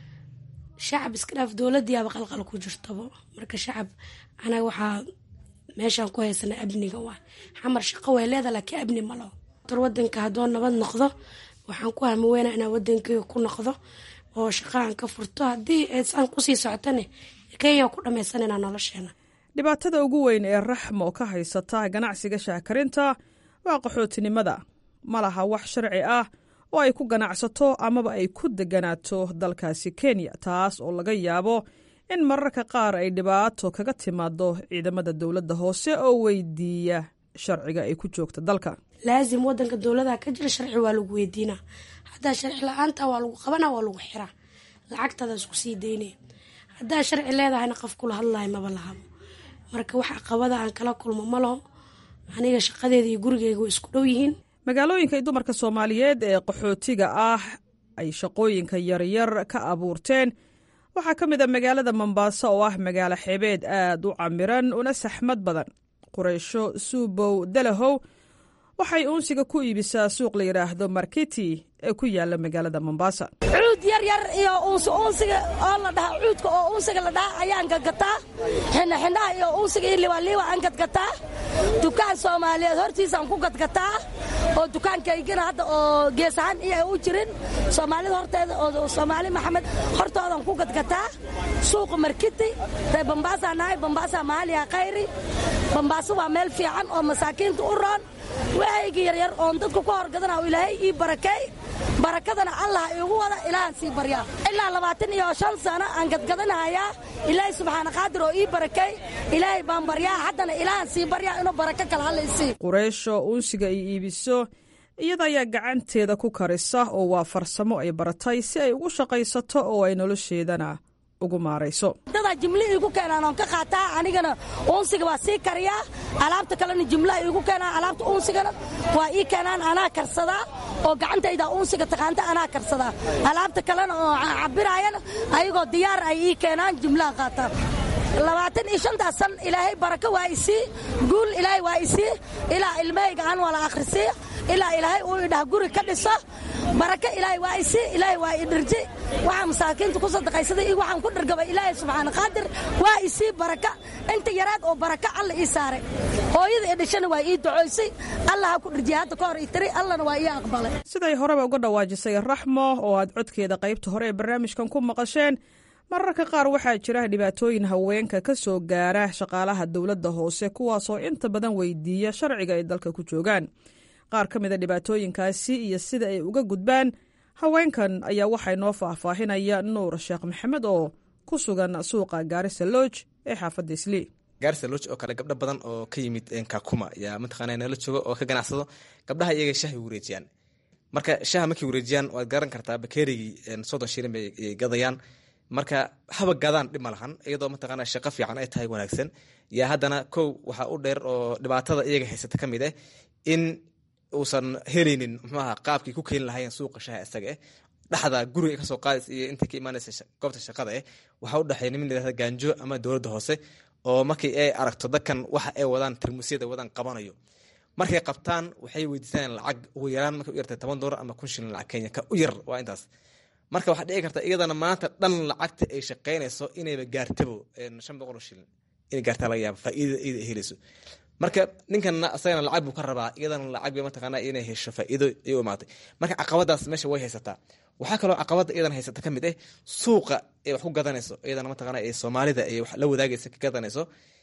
shacab iska dhaaf dowladiiaba qalqal ku jirtabo marka shacab anaga waxaa meeshaan ku haysana amniga waa xamar shaqo way leeda laakiin amni malo tor wadanka haddoo nabad noqdo waxaan ku hamaweyna inaan wadankeyga ku noqdo oo shaqaaan ka furto haddii aysaan kusii socotane kenya ku dhammaysanayna nolosheena dhibaatada ugu weyn ee raxmo ka haysata ganacsiga shaakarinta waa qaxootinimada ma laha wax sharci ah oo ay ku ganacsato amaba ay ku deganaato dalkaasi kenya taas oo laga yaabo in mararka qaar ay dhibaato kaga timaado ciidamada dowladda hoose oo weydiiya sharciga ay ku joogta dalka laazim wadanka dowladaha ka jira sharci waa lagu weydiinaa haddaa sharci la-aanta waa lagu qabana waa lagu xiraa lacagtaada isku sii daynaya haddaa sharci leedahayna qof kula hadlayo maba lahabo marka wax aqabada aan kala kulmo ma laho aniga shaqadeeda iyo gurigeyga way isku dhow yihiin magaalooyinka ay dumarka soomaaliyeed ee qaxootiga ah ay shaqooyinka yaryar ka abuurteen waxaa ka mid a magaalada mombaaso oo ah magaalo xeebeed aad u camiran una saxmad badan qureysho suubow dalahow waxay uunsiga ku iibisaa suuq la yidhaahdo markiti ee ku yaala magaalada mombaasa cuud yar yar iyo uunsi uunsiga oo la dhaha cuudka oo uunsiga la dhaha ayaan gadgataa xindhaxindhaha iyo uunsiga iyo liwaliiwa aan gadgataa dukaan soomaaliyeed hortiisaan ku gadgataa oo dukaankaygina hadda oo gees ahaan iyo u jirin soomaalida horteeda oo soomaali maxamed hortoodan ku gadgataa suuqa markiti dee bambaasa nahay bambaasa maaliya khayri bambaaso waa meel fiican oo masaakiinta u roon waxayga yaryar oon dadku ka horgadana ilaahay ii barakeey barakadana allah iigu wada ilaahan sii baryaa ilaa labaatan iyo shan sano aan gadgadanahayaa ilaahay subxaana qaadir oo ii barakeey ilaahay baan baryaa haddana ilaahan sii baryaa inuu barako kale halla isii qureysho uunsiga ay iibiso iyada ayaa gacanteeda ku karisa oo waa farsamo ay baratay si ay ugu shaqaysato oo ay nolosheedana ugu maarayso dadaa jimli iigu keenaan oon ka qaataa anigana uunsiga waa sii kariyaa alaabta kalena jimlaha iigu keenaan alaabta uunsigana waa ii keenaan anaa karsadaa oo gacantayda uunsiga taqaanta anaa karsadaa alaabta kalena oo cabiraayana ayagoo diyaar ay ii keenaan jimlaha qaataan labaatan iyo shantaas san ilaahay barako waa isii guul ilaahay waa isii ilaa ilmahayga aan wala akhrisiiyo ilaa ilaahay uu idhaha guri ka dhiso barako ilaahay waa isii ilaahay waa idhirji waxaa masaakiinta ku sadaqaysaday iyo waxaan ku dhargabay ilaahay subxaana qaadir waa isii baraka inta yaraad oo barako alla ii saaray hooyada ee dhashana waa ii ducoysay allah ha ku dhirjiya hadda ka hor ii tiri allana waa ii aqbalay siday horeba uga dhawaajisay raxmo oo aad codkeeda qaybta hore ee barnaamijkan ku maqasheen mararka qaar waxaa jira dhibaatooyin haweenka ka soo gaara shaqaalaha dowladda hoose kuwaasoo inta badan weydiiya sharciga ay dalka ku joogaan qaar ka mid a dhibaatooyinkaasi iyo sida ay uga gudbaan haweenkan ayaa waxay noo faahfaahinaya nuur sheekh maxamed oo ku sugan suuqa gaarisa lodj ee xaafadda islii gaarisa lodj oo kale gabdho badan oo ka yimid kakuma yaa mataqaana nala jooga oo ka ganacsado gabdhaha iyaga shahay wareejiyaan marka shaha markay wareejiyaan waad garan kartaa bakeerigii soddon shilin bay gadayaan marka haba gadaan dhib ma lahan iyadoo mataqaana shaqo fiican ay tahay wanaagsan yaa haddana kow waxaa u dheer oo dhibaatada iyaga haysata ka mid ah in uusan helaynin muxuaha qaabkii ku keeni lahayen suuqa shaha isaga eh dhexda guriga kasoo qaadays iyo intay ka imaanaysa goobta shaqada eh waxaa u dhexeeya nimin layirahda gaanjo ama dowladda hoose oo markii ay aragto dadkan waxa ay wadaan tarmuusyada wadaan qabanayo markay qabtaan waxay weydiisanayaan lacag ugu yaraan markay u yartay toban doolar ama kun shilin lacag kenya ka u yar waa intaas marka waxaa dhici karta iyadana maanta dhan lacagta ay shaqaynayso inayba gaartabo shan boqol oo shilin inay gaartaa laga yaaba faa'iidada iyada ay helayso marka ninkanna asagana lacag buu ka rabaa iyadana lacag bay mataqaana inay hesho faa'iido ay u imaatay marka caqabadaas meesha way haysataa waxaa kaloo caqabada iyadana haysata ka mid ah suuqa ay wax ku gadanayso iyadana mataqaana ee soomaalida ay wax la wadaagaysa ka gadanayso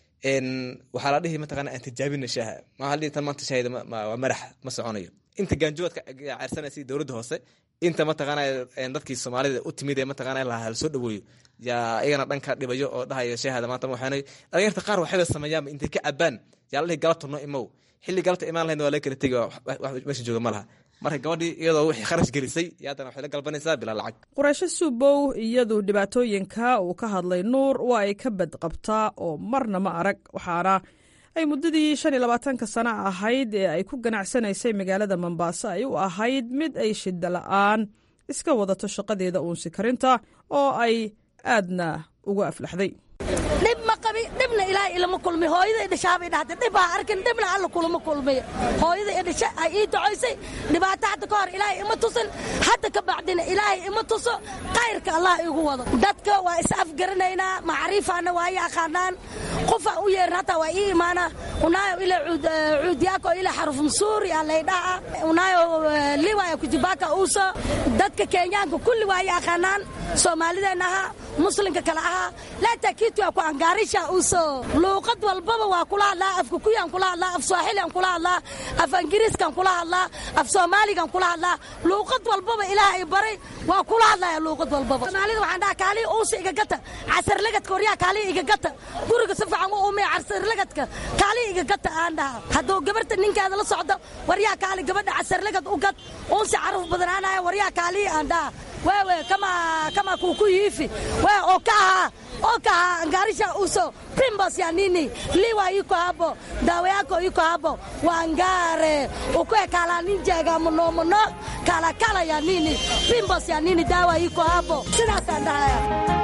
waxaa la dhihi mataqaana aan tijaabina shaaha maa dhihi tan maanta shaahida waa madax ma soconayo inta gaanjoodka caarsanaysa dowladda hoose inta mataqaana dadkii soomaalida u timid ee mataqaana lahaa lasoo dhaweeyo yaa iyagana dhanka dhibayo oo dhahaya shaahada maanta waxaanay dhalinyarta qaar waxayba sameeyaanba intay ka cabaan yaa la dhihi galabta noo imow xilli galabta imaan lahayd waa laga kala tegi wax meesha jooga ma laha marka gabadhii iyadoo wixii kharash gelisay iyo haddana waxay la galbanaysaa bilaa lacag quraysho suubow iyadu dhibaatooyinka uu ka hadlay nuur waa ay ka badqabtaa oo marna ma arag waxaana ay muddadii shan iyo labaatanka sano ahayd ee ay ku ganacsanaysay magaalada mombaaso ay u ahayd mid ay shida la'aan iska wadato shaqadeeda uunsi karinta oo ay aadna uga aflaxday dhib ma qabi dhibna ilaahay ilama kulmi hooyada idhashaabay dhahday dhib ha arkin dhibna alla kulama kulmiy hooyada idhasha ay ii ducaysay dhibaato hadda ka hor ilaahay ima tusin hadda ka bacdina ilaahay ima tuso kayrka allah igu wado dadka waa is afgaranaynaa macriifaana waa i aqaanaan qofa u yeerin hataa waa ii imaana unaayo ila cuudiyaako ila xaruf msuuri aa laydhaha unaayo liwaya kujibaka uuso dadka kenyaanka kulli waa i aqaanaan soomaalideenna ahaa muslimka kale ahaa laataa kiitu waa ku angaarisha uso luuqad walbaba waa kula hadlaa afka kuyaan kula hadlaa af swaaxilian kula hadlaa af ingiriiskan kula hadlaa af soomaaligan kula hadlaa luuqad walbaba ilaah ay baray waa kula hadlaya luuqad walbaba soomaalida waxaan dhaha kaalii uusa igagata casarlagadka waryaa kaalii igagata guriga si fiican u umiya casarlagadka kaalii igagata aan dhaha hadduu gabarta ninkeeda la socdo waryaa kaali gabadha casarlagad u gad uunsi caruf badanaanaya waryaa kaalii aan dhaha wewe kama kama kukuyiifi we okaha okaha angarisha uso pimbos ya nini liwa iko hapo dawa yako iko hapo wangare ukwe kala ninjega muno muno kala kala ya nini pimbos ya nini dawa iko hapo sidaasaan dhahaya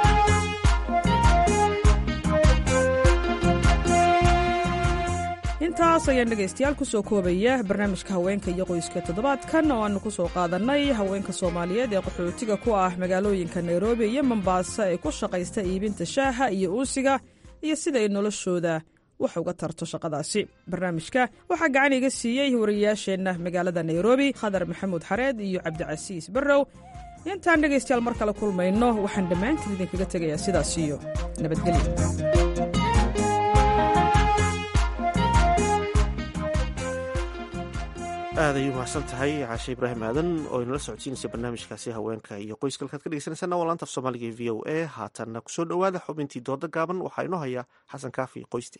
intaas ayaan dhegaystayaal ku soo koobaya barnaamijka haweenka iyo qoyska toddobaadkan oo aanu ku soo qaadannay haweenka soomaaliyeed ee qaxootiga ku ah magaalooyinka nairobi iyo mombaaso ee ku shaqaysta iibinta shaaha iyo uusiga iyo sida ay noloshooda wax uga tarto shaqadaasi barnaamijka waxaa gacan iga siiyey wariyayaasheenna magaalada nairobi khadar maxamuud xareed iyo cabdicasiis barrow intaan dhegaystayaal mar kale kulmayno waxaan dhammaantiin idinkaga tegayaa sidaas iyo nabadgelyo aad ay u mahadsan tahay caashe ibraahim aadan oo inala socodsiinaysa barnaamijkaasi haweenka iyo qoyska halkaad ka dhegeysanaysaana waa laanta af soomaaliga e v o a haatanna kusoo dhowaada xubintii dooda gaaban waxaa inoo haya xasan kaafi qoyste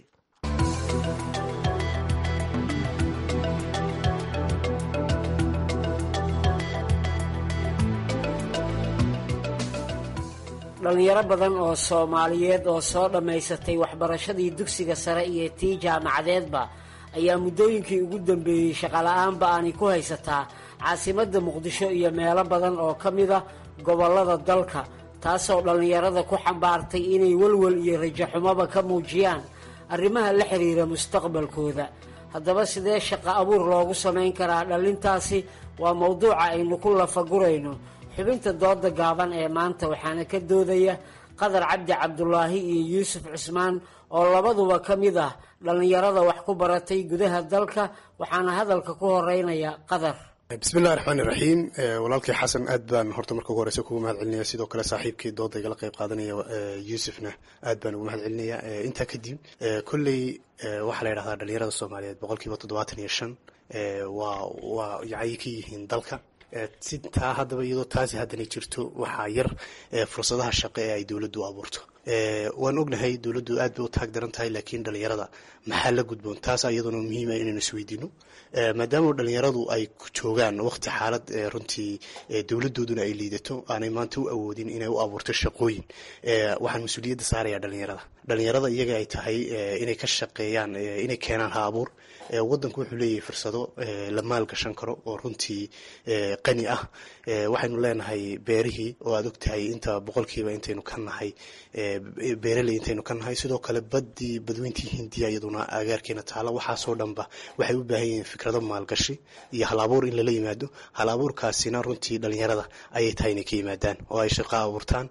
dhallinyaro badan oo soomaaliyeed oo soo dhammaysatay waxbarashadii dugsiga sare iyo tii jaamacadeedba ayaa muddooyinkii ugu dambeeyey shaqola'aanba aanay ku haysataa caasimadda muqdisho iyo meelo badan oo ka mid ah gobollada dalka taasoo dhallinyarada ku xambaartay inay welwel iyo rajaxumoba ka muujiyaan arrimaha la xiriira mustaqbalkooda haddaba sidee shaqo abuur loogu samayn karaa dhallintaasi waa mowduuca aynu ku lafagurayno xubinta dooda gaaban ee maanta waxaana ka doodaya qadar cabdi cabdulaahi iyo yuusuf cusmaan oo labaduba ka mid ah dhallinyarada wax ku baratay gudaha dalka waxaana hadalka ku horeynaya qadar bismillahi raxmaani raxiim walaalkii xasan aad baan horta marka ugu horeysa kugu mahad celinaya sidoo kale saaxiibkii dooda igala qayb qaadanaya yuusufna aad baan ugu mahad celinaya intaa kadib kolley waxaa la yidhahdaa dhalinyarada soomaaliyeed boqolkiiba toddobaatan iyo shan waa waa yacay ka yihiin dalka si taa haddaba iyadoo taasi haddana jirto waxaa yar fursadaha shaqo ee ay dowladdu abuurto waan ognahay dowladdu aad bay u taag daran tahay laakiin dhalinyarada maxaa la gudboon taas iyaduna muhiima inaynu isweydiino maadaama dhalinyaradu ay joogaan waqti xaalad runtii dowladooduna ay liidato aanay maanta u awoodin inay u abuurto shaqooyin waxaan mas-uuliyadda saaraya dhalinyarada dhalinyarada iyaga ay tahay inay ka shaqeeyaan inay keenaan ha abuur wadanku wuxuu leeyahay fursado la maalgashan karo oo runtii qani ah waxaynu leenahay beerihii oo aad ogtahay inta boqolkiiba intaynu ka nahay beeraley intaynu ka nahay sidoo kale badii badweyntii hindiya iyaduna agaarkeena taala waxaasoo dhanba waxay u baahan yihiin fikrado maalgashi iyo hal abuur in lala yimaado hal abuurkaasina runtii dhalinyarada ayay tahay inay ka yimaadaan oo ay shaqo abuurtaan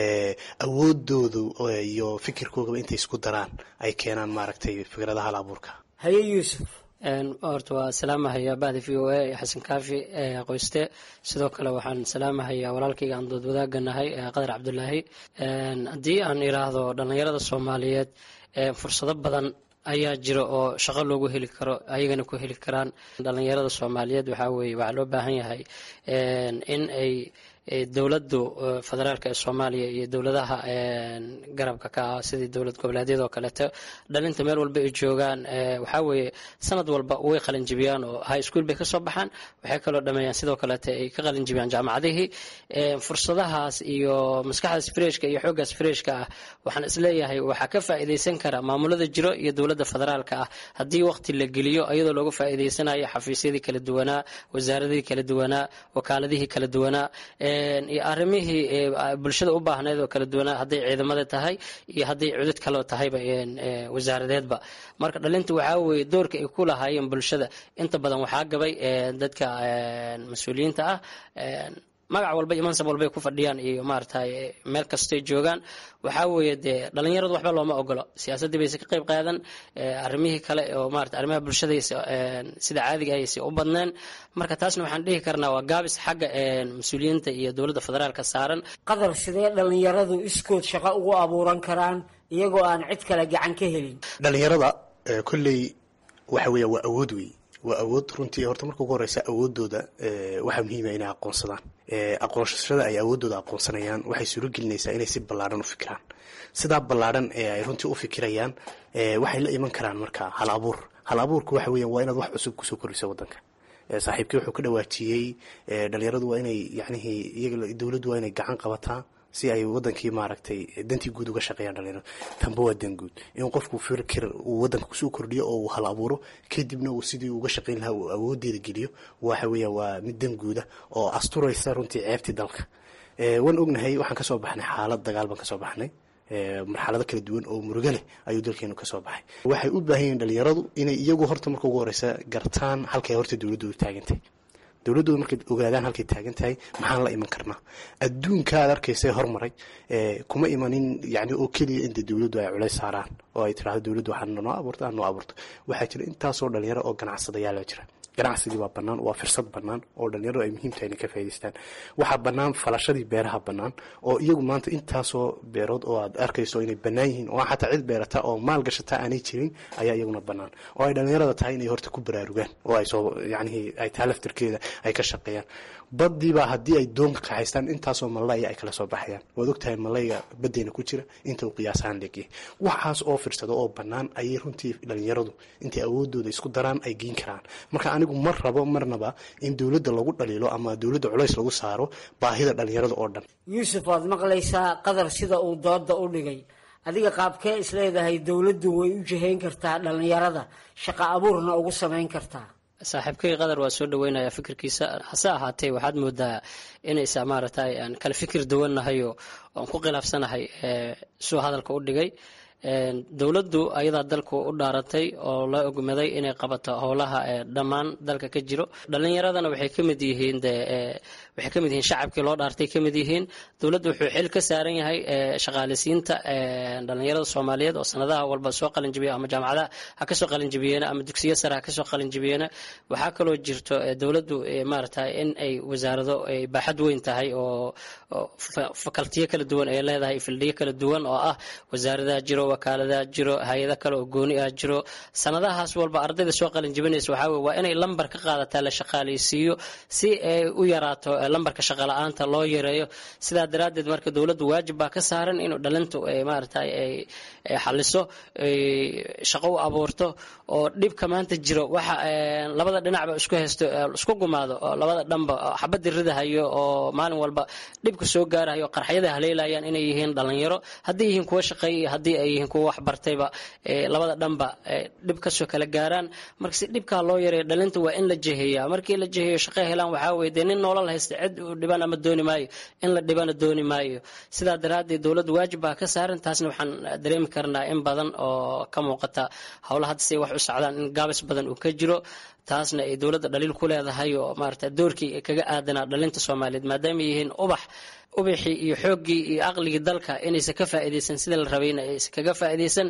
awoodoodu iyo fikirkoogaba intay isku daraan ay keenaan maaragtay fikradaha hal abuurka haye yuusuf horta waa salaamahaya bahda v o a ee xasan kaafi ee qoyste sidoo kale waxaan salaamahayaa walaalkayga aan dood wadaaganahay qadar cabdulaahi haddii aan iraahdo dhallinyarada soomaaliyeed fursado badan ayaa jira oo shaqo loogu heli karo ayagana ku heli karaan dhallinyarada soomaaliyeed waxaa weye waxaa loo baahan yahay in ay dowladdu federaalk ee soomaaliya iyo dowladaha garabka ka ah sidii dowlad goboleedyada oo kaleeto dhalinta meel walba ay joogaan waxaa weeye sanad walba way qalinjibiyaan oo high school bay kasoo baxaan waxay kaloo dhameeyaan sidoo kaleeto ay ka qalinjibiyaan jaamacadihii fursadahaas iyo maskaxdaas freshka iyo xooggaas freshka ah waxaan isleeyahay waxaa ka faa'iidaysan kara maamulada jiro iyo dowladda federaalka ah haddii waqti la geliyo iyadoo looga faa'iidaysanayo xafiisyadii kala duwanaa wasaaradihii kala duwanaa wakaaladihii kala duwanaa iyo arrimihii bulshada u baahneed oo kala duwanaa hadday ciidamada tahay iyo hadday cudud kaleo tahayba wasaaradeedba marka dhalinta waxaa weeye doorka ay ku lahaayeen bulshada inta badan waxaa gabay dadka mas-uuliyiinta ah magac walba iyo mansab walbay ku fadhiyaan iyo maaragtay meel kastoy joogaan waxaa weeye dee dhalinyaradu waxba looma ogolo siyaasaddii bayse ka qayb qaadan arrimihii kale oo maarata arrimaha bulshadaysa sida caadiga ayse u badneen marka taasna waxaan dhihi karnaa waa gaabis xagga mas-uuliyiinta iyo dowladda federaalka saaran qadar sidee dhalinyaradu iskood shaqo ugu abuuran karaan iyagoo aan cid kale gacan ka helin dhalinyarada kolley waxa weeya waa awood wey waa awood runtii horta marka ugu horeysa awoodooda waxaa muhiima inay aqoonsadaan aqoonsashada ay awoodooda aqoonsanayaan waxay suuro gelinaysaa inay si ballaadhan u fikiraan sidaa ballaadhan ee ay runtii u fikirayaan waxay la iman karaan marka hal abuur hal abuurku waxa weeyaan waa inaad wax cusub kusoo kordhiso waddanka saaxiibkii wuxuu ka dhawaajiyey dhalinyaradu waa inay yacnihii iyaga dowladdu waa inay gacan qabataa si ay wadankii maaragtay dantii guud uga shaqeeyaan dhalinyaradu tanba waa dan guud in qofku fikir uu wadanka kusoo kordhiyo oo uu hal abuuro kadibna uu sidii uga shaqeyn lahaa uu awoodeeda geliyo waxa weeya waa mid dan guuda oo asturaysa runtii ceebtii dalka waan ognahay waxaan kasoo baxnay xaalad dagaal baan kasoo baxnay marxalado kala duwan oo murugo leh ayuu dalkeenu kasoo baxay waxay u baahan yihin dhalinyaradu inay iyagu horta marka ugu horeysa gartaan halkay horta dowladoodu taagantay dowladdooda markay ogaadaan halkay taagan tahay maxaan la iman karnaa adduunka aad arkaysa hormaray kuma imanin yani oo keliya inta dowladdu ay culays saaraan oo ay tirahdo dowladdu waxaa noo abuurto aan noo abuurto waxaa jira intaasoo dhalinyaro oo ganacsadayaala jira ganacsigii waa bannaan waa firsad bannaan oo dhalinyaradu ay muhiim tahay inay ka faa'idaystaan waxaa bannaan falashadii beeraha bannaan oo iyagu maanta intaasoo beerood oo aad arkayso inay bannaan yihiin oo xataa cid beerata oo maal gashata aanay jirin ayaa iyaguna bannaan oo ay dhalinyarada tahay inay horta ku baraarugaan oo ay soo yacnihii ay tahay laftirkeeda ay ka shaqeeyaan baddiibaa haddii ay doonka kaxaystaan intaasoo malaya ay kala soo baxayaan waad ogtahay malayga baddeyna ku jira inta uu qiyaasahaan leegyahay waxaas oo firsado oo bannaan ayay runtii dhalinyaradu intay awoodooda isku daraan ay geyn karaan marka anigu mar rabo marnaba in dowladda lagu dhaliilo ama dowladda culays lagu saaro baahida dhalinyarada oo dhan yuusuf waad maqlaysaa qadar sida uu dooda u dhigay adiga qaabkee isleedahay dowladdu way u jihayn kartaa dhalinyarada shaqo abuurna ugu samayn kartaa saaxiibkay qadar waa soo dhaweynaya fikirkiisa hase ahaatee waxaad moodaa inaysa maaragtay aan kala fikir duwannahayo oan ku khilaafsanahay suu hadalka u dhigay dowladdu ayadaa dalku u dhaaratay oo la ogmaday inay qabato howlaha dhammaan dalka ka jiro dhalinyaradana waxay kamid yihiin de waxay kamid yihiin shacabkii loo dhaartay kamid yihiin dowladdu wuxuu xil ka saaran yahay shaqaaleysiinta dhalinyarada soomaaliyeed oo sanadaha walba soo qalinjibiya ama jaamacadaha ha kasoo qalinjibiyeena ama dugsiyo sare ha kasoo qalinjibiyeena waxaa kaloo jirto dowladdu maaragtay in ay wasaarado ay baaxad weyn tahay oo fakaltiyo kala duwan ay leedahay fildiyo kala duwan oo ah wasaaradaha jiro wakaaladaha jiro hay-ada kale oo gooni ah jiro sanadahaas walba ardayda soo qalinjibinaysa waxaa weye waa inay lambar ka qaadataa la shaqaaleysiiyo si ay u yaraato lambarka shaqala-aanta loo yareeyo sidaa daraaddeed marka dowladdu waajib baa ka saaran inuu dhalintu maaragtay ay xaliso shaqo u abuurto oo dhibka maanta jiro waxa labada dhinacba isku haysto isku gumaado oo labada dhanba xabadii ridahayo oo maalin walba dhibka soo gaarahayo qarxyada haleelayaan inay yihiin dhalinyaro haddii yihiin kuwa shaqeeya iyo haddii ay yihiin kuwa waxbartayba labada dhanba dhib kasoo kala gaaraan marka si dhibkaa loo yareeyo dhalinta waa in la jeheeyaa markii la jeheeyo shaqo helaan waxaa weye dee nin noolal haysta cid u dhiban ama dooni maayo in la dhibana dooni maayo sidaa daraaddeed dowladdu waajib baa ka saaran taasna waxaan dareemi karnaa in badan oo ka muuqata howlaha hadda say wax u socdaan in gaabis badan uu ka jiro taasna ay dowladda dhaliil ku leedahay oo maarata doorkii kaga aadanaa dhalinta soomaaliyeed maadaama yihiin ubax ubaxii iyo xooggii iyo aqligii dalka inaysan ka faa'iidaysan sida la rabayna aysan kaga faa'iidaysan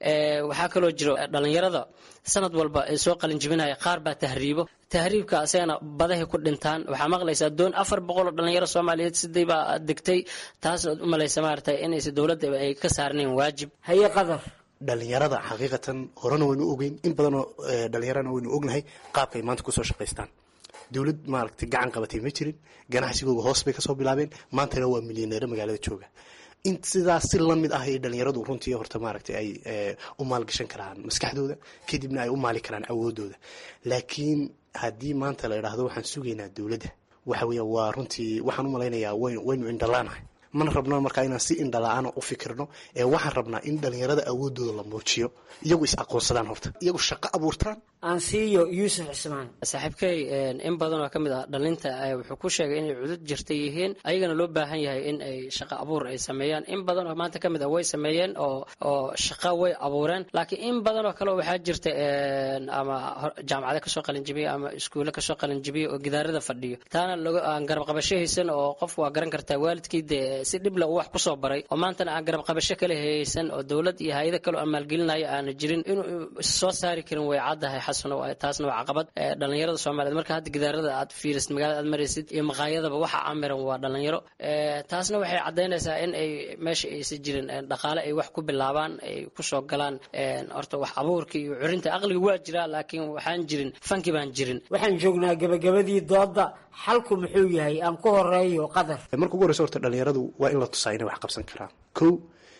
waxaa kaloo jiro dhalinyarada sanad walba ay soo qalin jibinaya qaar baa tahriibo tahriibka asagana badahay ku dhintaan waxaa maqlaysaa doon afar boqol oo dhalinyaro soomaaliyeed sidii baa degtay taasna u malaysa maarata inaysan dowladda ay ka saarnayn waajib haye qadar dhalinyarada xaqiiqatan horena waynu ogeyn in badanoo dhalinyarana waynu ognahay qaabkay maanta kusoo shaqaystaan dowlad maaragtay gacan qabatay ma jirin ganacsigooga hoos bay kasoo bilaabeen maantana waa milyaneero magaalada jooga in sidaas si lamid ah ay dhalinyaradu runtii horta maaragtay ay u maalgashan karaan maskaxdooda kadibna ay u maali karaan awoodooda laakiin haddii maanta la idhaahdo waxaan sugaynaa dowladda waxa weya waa runtii waxaan u malaynayaa waynu indhalaanahay mana rabno markaa inaan si indhala-aana u fikirno ee waxaan rabnaa in dhalinyarada awoodooda la muujiyo iyagu is aqoonsadaan horta iyagu shaqo abuurtaan aansiiyo yuusuf cismaan saaxiibkey in badan oo ka mid ah dhalinta wuxuu ku sheegay inay cudud jirta yihiin ayagana loo baahan yahay in ay shaqo abuur ay sameeyaan in badan oo maanta ka mid ah way sameeyeen oo oo shaqo way abuureen laakiin in badan oo kale waxaa jirta ama jaamacada kasoo qalinjibiya ama iskuulle kasoo qalinjibiya oo gidaarada fadhiyo taana aan garab qabasho haysan oo qofku waa garan kartaa waalidkii dee si dhibla uu wax kusoo baray oo maantana aan garab qabasho kale haysan oo dowlad iyo hay-ado kale oo maalgelinaya aana jirin inuu soo saari karin way caddahay xasano taasna waa caqabad dhalinyarada soomaaliyeed marka hadda gidaarada aad fiirisid magaalada aad maraysid iyo maqaayadaba waxa amiran waa dhalinyaro taasna waxay caddaynaysaa in ay meesha aysan jirin dhaqaale ay wax ku bilaabaan ay kusoo galaan horta wax abuurka iyo curinta aqliga waa jiraa laakiin waxaan jirin fanki baan jirin waxaan joognaa gabagabadii dooda xalku muxuu yahay aan ku horeeyo qadar marka ugu horeysa horta dhalinyaradu waa in la tusaa inay wax qabsan karaan kow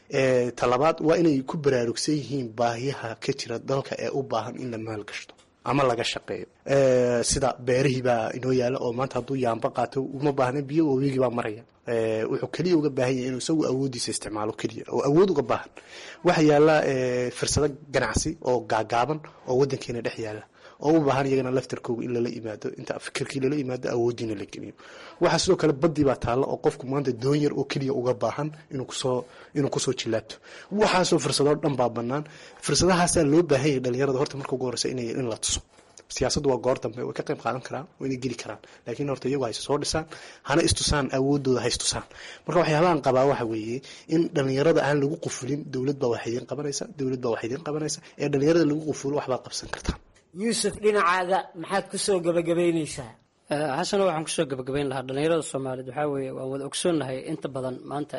talabaad waa inay ku baraarugsan yihiin baahiyaha ka jira dalka ee u baahan in la maalgashto ama laga shaqeeyo sida beerihii baa inoo yaala oo maanta hadduu yaamba qaato uma baahna biyo wabigii baa maraya wuxuu keliya uga baahan yahay inuu isagu awoodiisa isticmaalo keliya oo awood uga baahan waxa yaala fursado ganacsi oo gaagaaban oo wadankeena dhex yaala oo u baahan iyagana laftarkooga in lala yimaado inta fikirkii lala yimaado awoodiina la geliyo waxaa sidoo kale badii baa taalla oo qofku maanta doon yar oo keliya uga baahan inuu kusoo inuu kusoo jilaabto waxaasoo fursadoo dhan baa banaan fursadahaasaa loo baahan yahay dhalinyarada horta marka ugu horeysa inay in la tuso siyaasaddu waa goor dambe way ka qayb qaadan karaan wayna geli karaan laakiin horta iyagu hayse soo dhisaan hana istusaan awoodooda ha istusaan marka waxyaabahan qabaa waxa weeye in dhalinyarada aan lagu qufulin dowlad baa wax idiin qabanaysa dowlad baa wax idiin qabanaysa ee dhalinyarada lagu qufulo waxbaad qabsan kartaan yuusuf dhinacaaga maxaad kusoo gabagabaynaysaa xasano waxaan kusoo gabagabayn lahaa dhalinyarada soomaaliyeed waxaa weeye waan wada ogsoonnahay inta badan maanta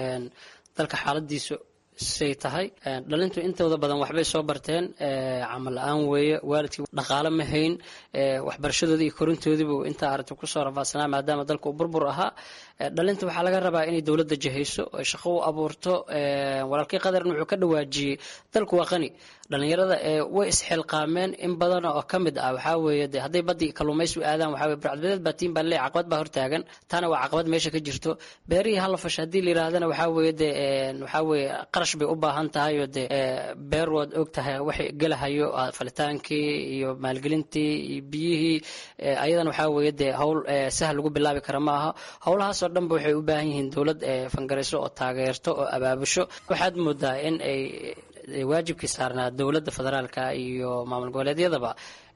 dalka xaaladiisu say tahay dhalintu intooda badan waxbay soo barteen camal la-aan weeye waalidkii dhaqaale ma hayn waxbarashadoodii iyo korintoodiibu intaa aragti kusoo rafaadsanaa maadaama dalka uu burbur ahaa dhalinta waxaa laga rabaa inay dowladda jahayso oy shaqo u abuurto walaalkii qadarna wuxuu ka dhawaajiyey dalku waa qani dhalinyarada way isxilqaameen in badan oo ka mid ah waxaa weeye de hadday badii kalluumaysi u aadaan waxaa weye burcadbadeed baa tiin baa leey caqabad baa hortaagan taana waa caqabad meesha ka jirto beerihii hala fasha haddii la yidhaahdana waxaa weeye de waxaa weeye qarash bay u baahan tahay oo de beer waad og tahay waxay gelahayo falitaankii iyo maalgelintii iyo biyihii ayadana waxaa weeye de howl sahal lagu bilaabi kara ma aha howlahaasoo dhanba waxay u baahan yihiin dowlad fangarayso oo taageerto oo abaabusho waxaad moodaa in ay waajibkii saarnaa dowladda federaalka iyo maamul goboleedyadaba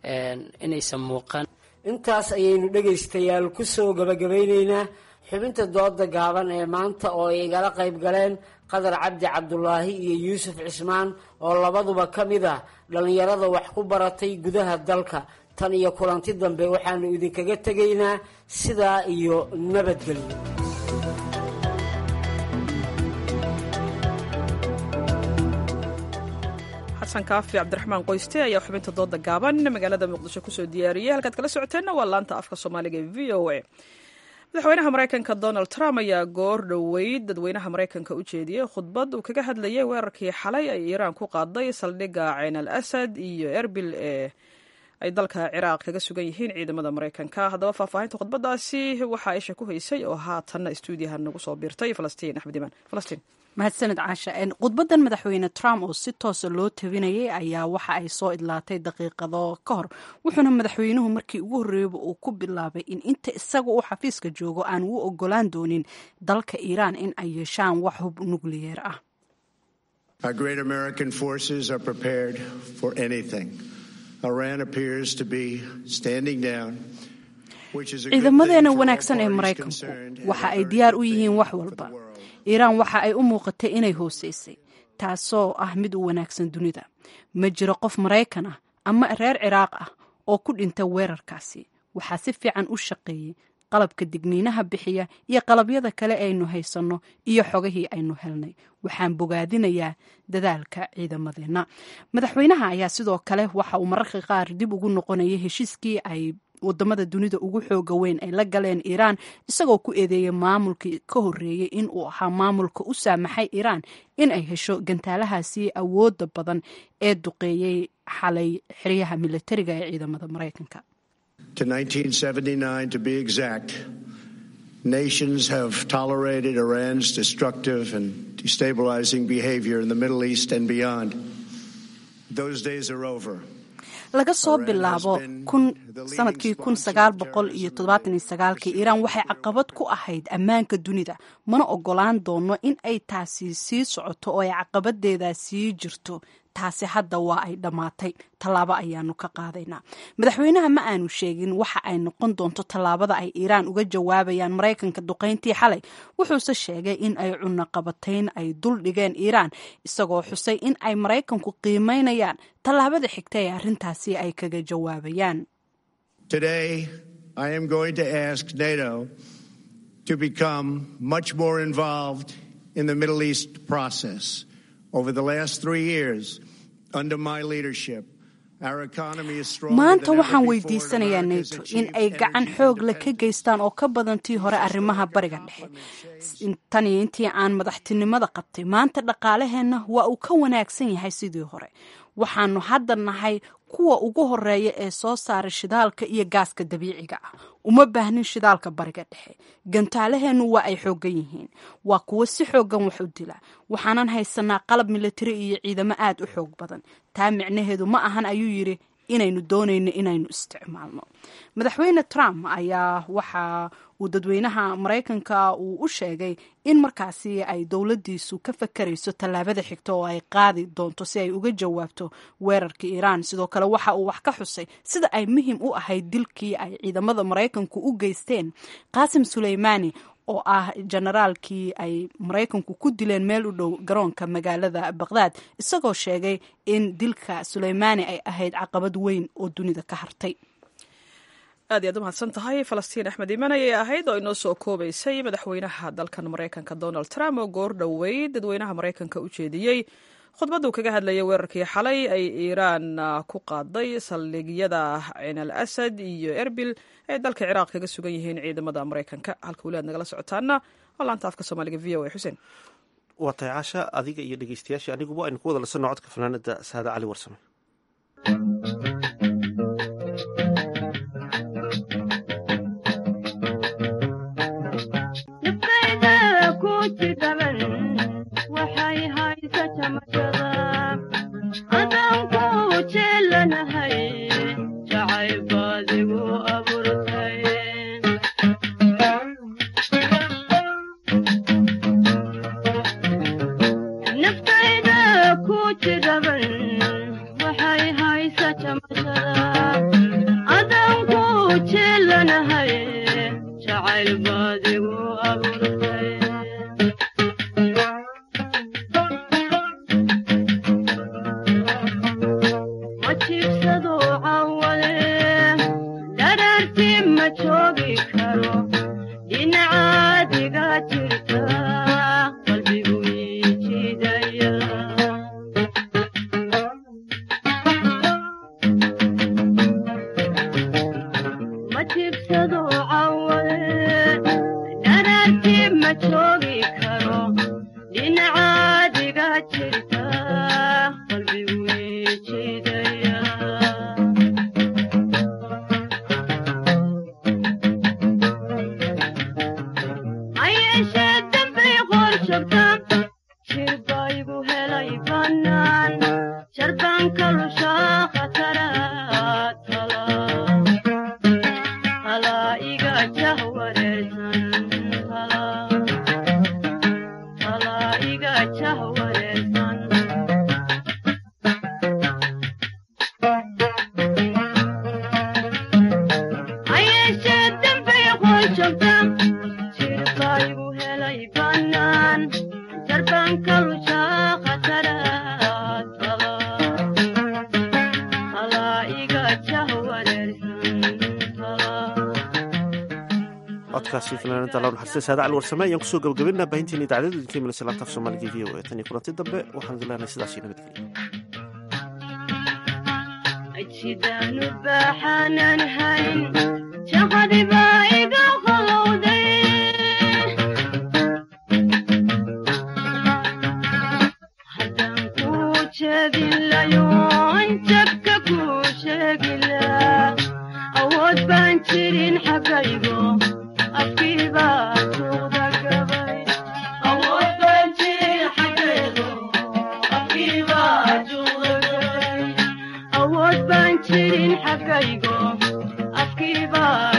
inaysan muuqan intaas ayaynu dhegaystayaal kusoo gabagabayneynaa xubinta dooda gaaban ee maanta oo ay igala qayb galeen qadar cabdi cabdulaahi iyo yuusuf cismaan oo labaduba ka mid ah dhallinyarada wax ku baratay gudaha dalka tan iyo kulanti dambe waxaanu idinkaga tegaynaa sidaa iyo nabadgelyo xasan kaafi cabdiraxmaan qoyste ayaa xubinta dooda gaaban magaalada muqdisho kusoo diyaariyey halkaad kala socoteenna waa laanta afka soomaaliga ee v o a madaxweynaha maraykanka donald trump ayaa goor dhoweyd dadweynaha maraykanka u jeediyey khudbad uu kaga hadlayay weerarkii xalay ay iiraan ku qaaday saldhigga cayn al asad iyo erbil ee ay dalka ciraaq kaga sugan yihiin ciidamada maraykanka haddaba faahfaahinta khudbadaasi waxaa isha ku haysay oo haatanna stuudiyaha nagu soo biirtay falastiin axmed imaan falastiin mahadsaned caasha khudbadan madaxweyne trump oo si toosa loo tabinayay ayaa waxa ay soo idlaatay daqiiqado ka hor wuxuuna madaxweynuhu markii ugu horreeyaba uu ku bilaabay in inta isaga uu xafiiska joogo aan u ogolaan doonin dalka iiraan in ay yeeshaan wax hub nukliyeer ah ciidamadeena wanaagsan ee maraykanku waxa ay diyaar u yihiin wax walba iiraan waxa ay u muuqatay inay hooseysay taasoo ah mid u wanaagsan dunida ma jiro qof maraykan ah ama reer ciraaq ah oo ku dhinta weerarkaasi waxaa si fiican u shaqeeyey qalabka digniinaha bixiya iyo qalabyada kale aynu haysanno iyo xogihii aynu helnay waxaan bogaadinayaa dadaalka ciidamadeenna madaxweynaha ayaa sidoo kale waxa uu mararka qaar dib ugu noqonayay heshiiskii ay wadamada dunida ugu xooga weyn ay la galeen iiraan isagoo ku eedeeyay maamulkii ka horreeyey in uu ahaa maamulka u saamaxay iiraan in ay hesho gantaalahaasi awooda badan ee duqeeyey xalay xeryaha militariga ee ciidamada maraykanka to 1979 to be exact, nations have tolerated Iran's destructive and destabilizing behavior in the Middle East and beyond. Those days are over. laga soo bilaabo sanadkii kun sagaal boqol iyo toddobaatan iyo sagaalkii iiraan waxay caqabad ku ahayd ammaanka dunida mana ogolaan doono in ay taasi sii socoto oo ay caqabadeeda sii jirto taasi hadda waa ay dhammaatay tallaabo ayaanu ka qaadaynaa madaxweynaha ma aanu sheegin waxa ay noqon doonto tallaabada ay iiraan uga jawaabayaan maraykanka duqayntii xalay wuxuuse sheegay in ay cunaqabatayn ay dul dhigeen iiraan isagoo xusay in ay maraykanku qiimeynayaan tallaabada xigta ee arrintaasi ay kaga jawaabayaan Today, I am going to ask NATO to become much more involved in the Middle East process. Over the last three years, under my leadership, our economy is stronger maanta than ever waxaan before. weydiisanayaa neto in ay gacan xoog leh ka geystaan oo ka badan tii hore arrimaha bariga dhexe tan iyo intii aan madaxtinimada qabtay maanta dhaqaalaheenna waa uu ka wanaagsan yahay sidii hore waxaanu hadda nahay kuwa ugu horeeya ee soo saara shidaalka iyo gaaska dabiiciga ah uma baahnin shidaalka bariga dhexe gantaalaheennu waa ay xoogan yihiin waa kuwo si xoogan wax u dila waxaanan haysanaa qalab militari iyo ciidamo aad u xoog badan taa micnaheedu ma ahan ayuu yidhi inaynu doonayno inaynu isticmaalno madaxweyne trump ayaa waxa uu dadweynaha maraykanka uu u sheegay in markaasi ay dowladdiisu ka fakarayso tallaabada xigta oo ay qaadi doonto si ay uga jawaabto weerarka iiraan sidoo kale waxa uu wax ka xusay sida ay muhiim u ahayd dilkii ay ciidamada maraykanku u geysteen qaasim suleymaani oo ah generaalkii ay maraykanku ku dileen meel u dhow garoonka magaalada baqdaad isagoo sheegay in dilka suleymaani ay ahayd caqabad weyn oo dunida ka hartay aad iyaad u mahadsan tahay falastiin axmed iiman ayay ahayd oo inoo soo koobaysay madaxweynaha dalkan maraykanka donald trump oo goor dhoweyd dadweynaha maraykanka u jeediyey khudbaduu kaga hadlayay weerarkii xalay ay iiraan ku qaaday saldhigyada cin al asad iyo erbil ay dalka ciraaq kaga sugan yihiin ciidamada maraykanka halka weli aad nagala socotaana waa laanta afka soomaaliga v o a xuseen waa tahay casha adiga iyo dhegeystayaashii aniguba aynu ku wada lasanno codka fanaanada saada cali warsame codkaasi fanaanada law naxariista saada cali warsame ayaan kusoo gabagabaynaa baahinteena idaacadada idinka imanaysa laanta af soomaaliga v o a tan iyo kulanti dambe waxaan idin leenahay sidaas iyo awood baan jirin xagaygo afkiiba afkaygo afkiibaa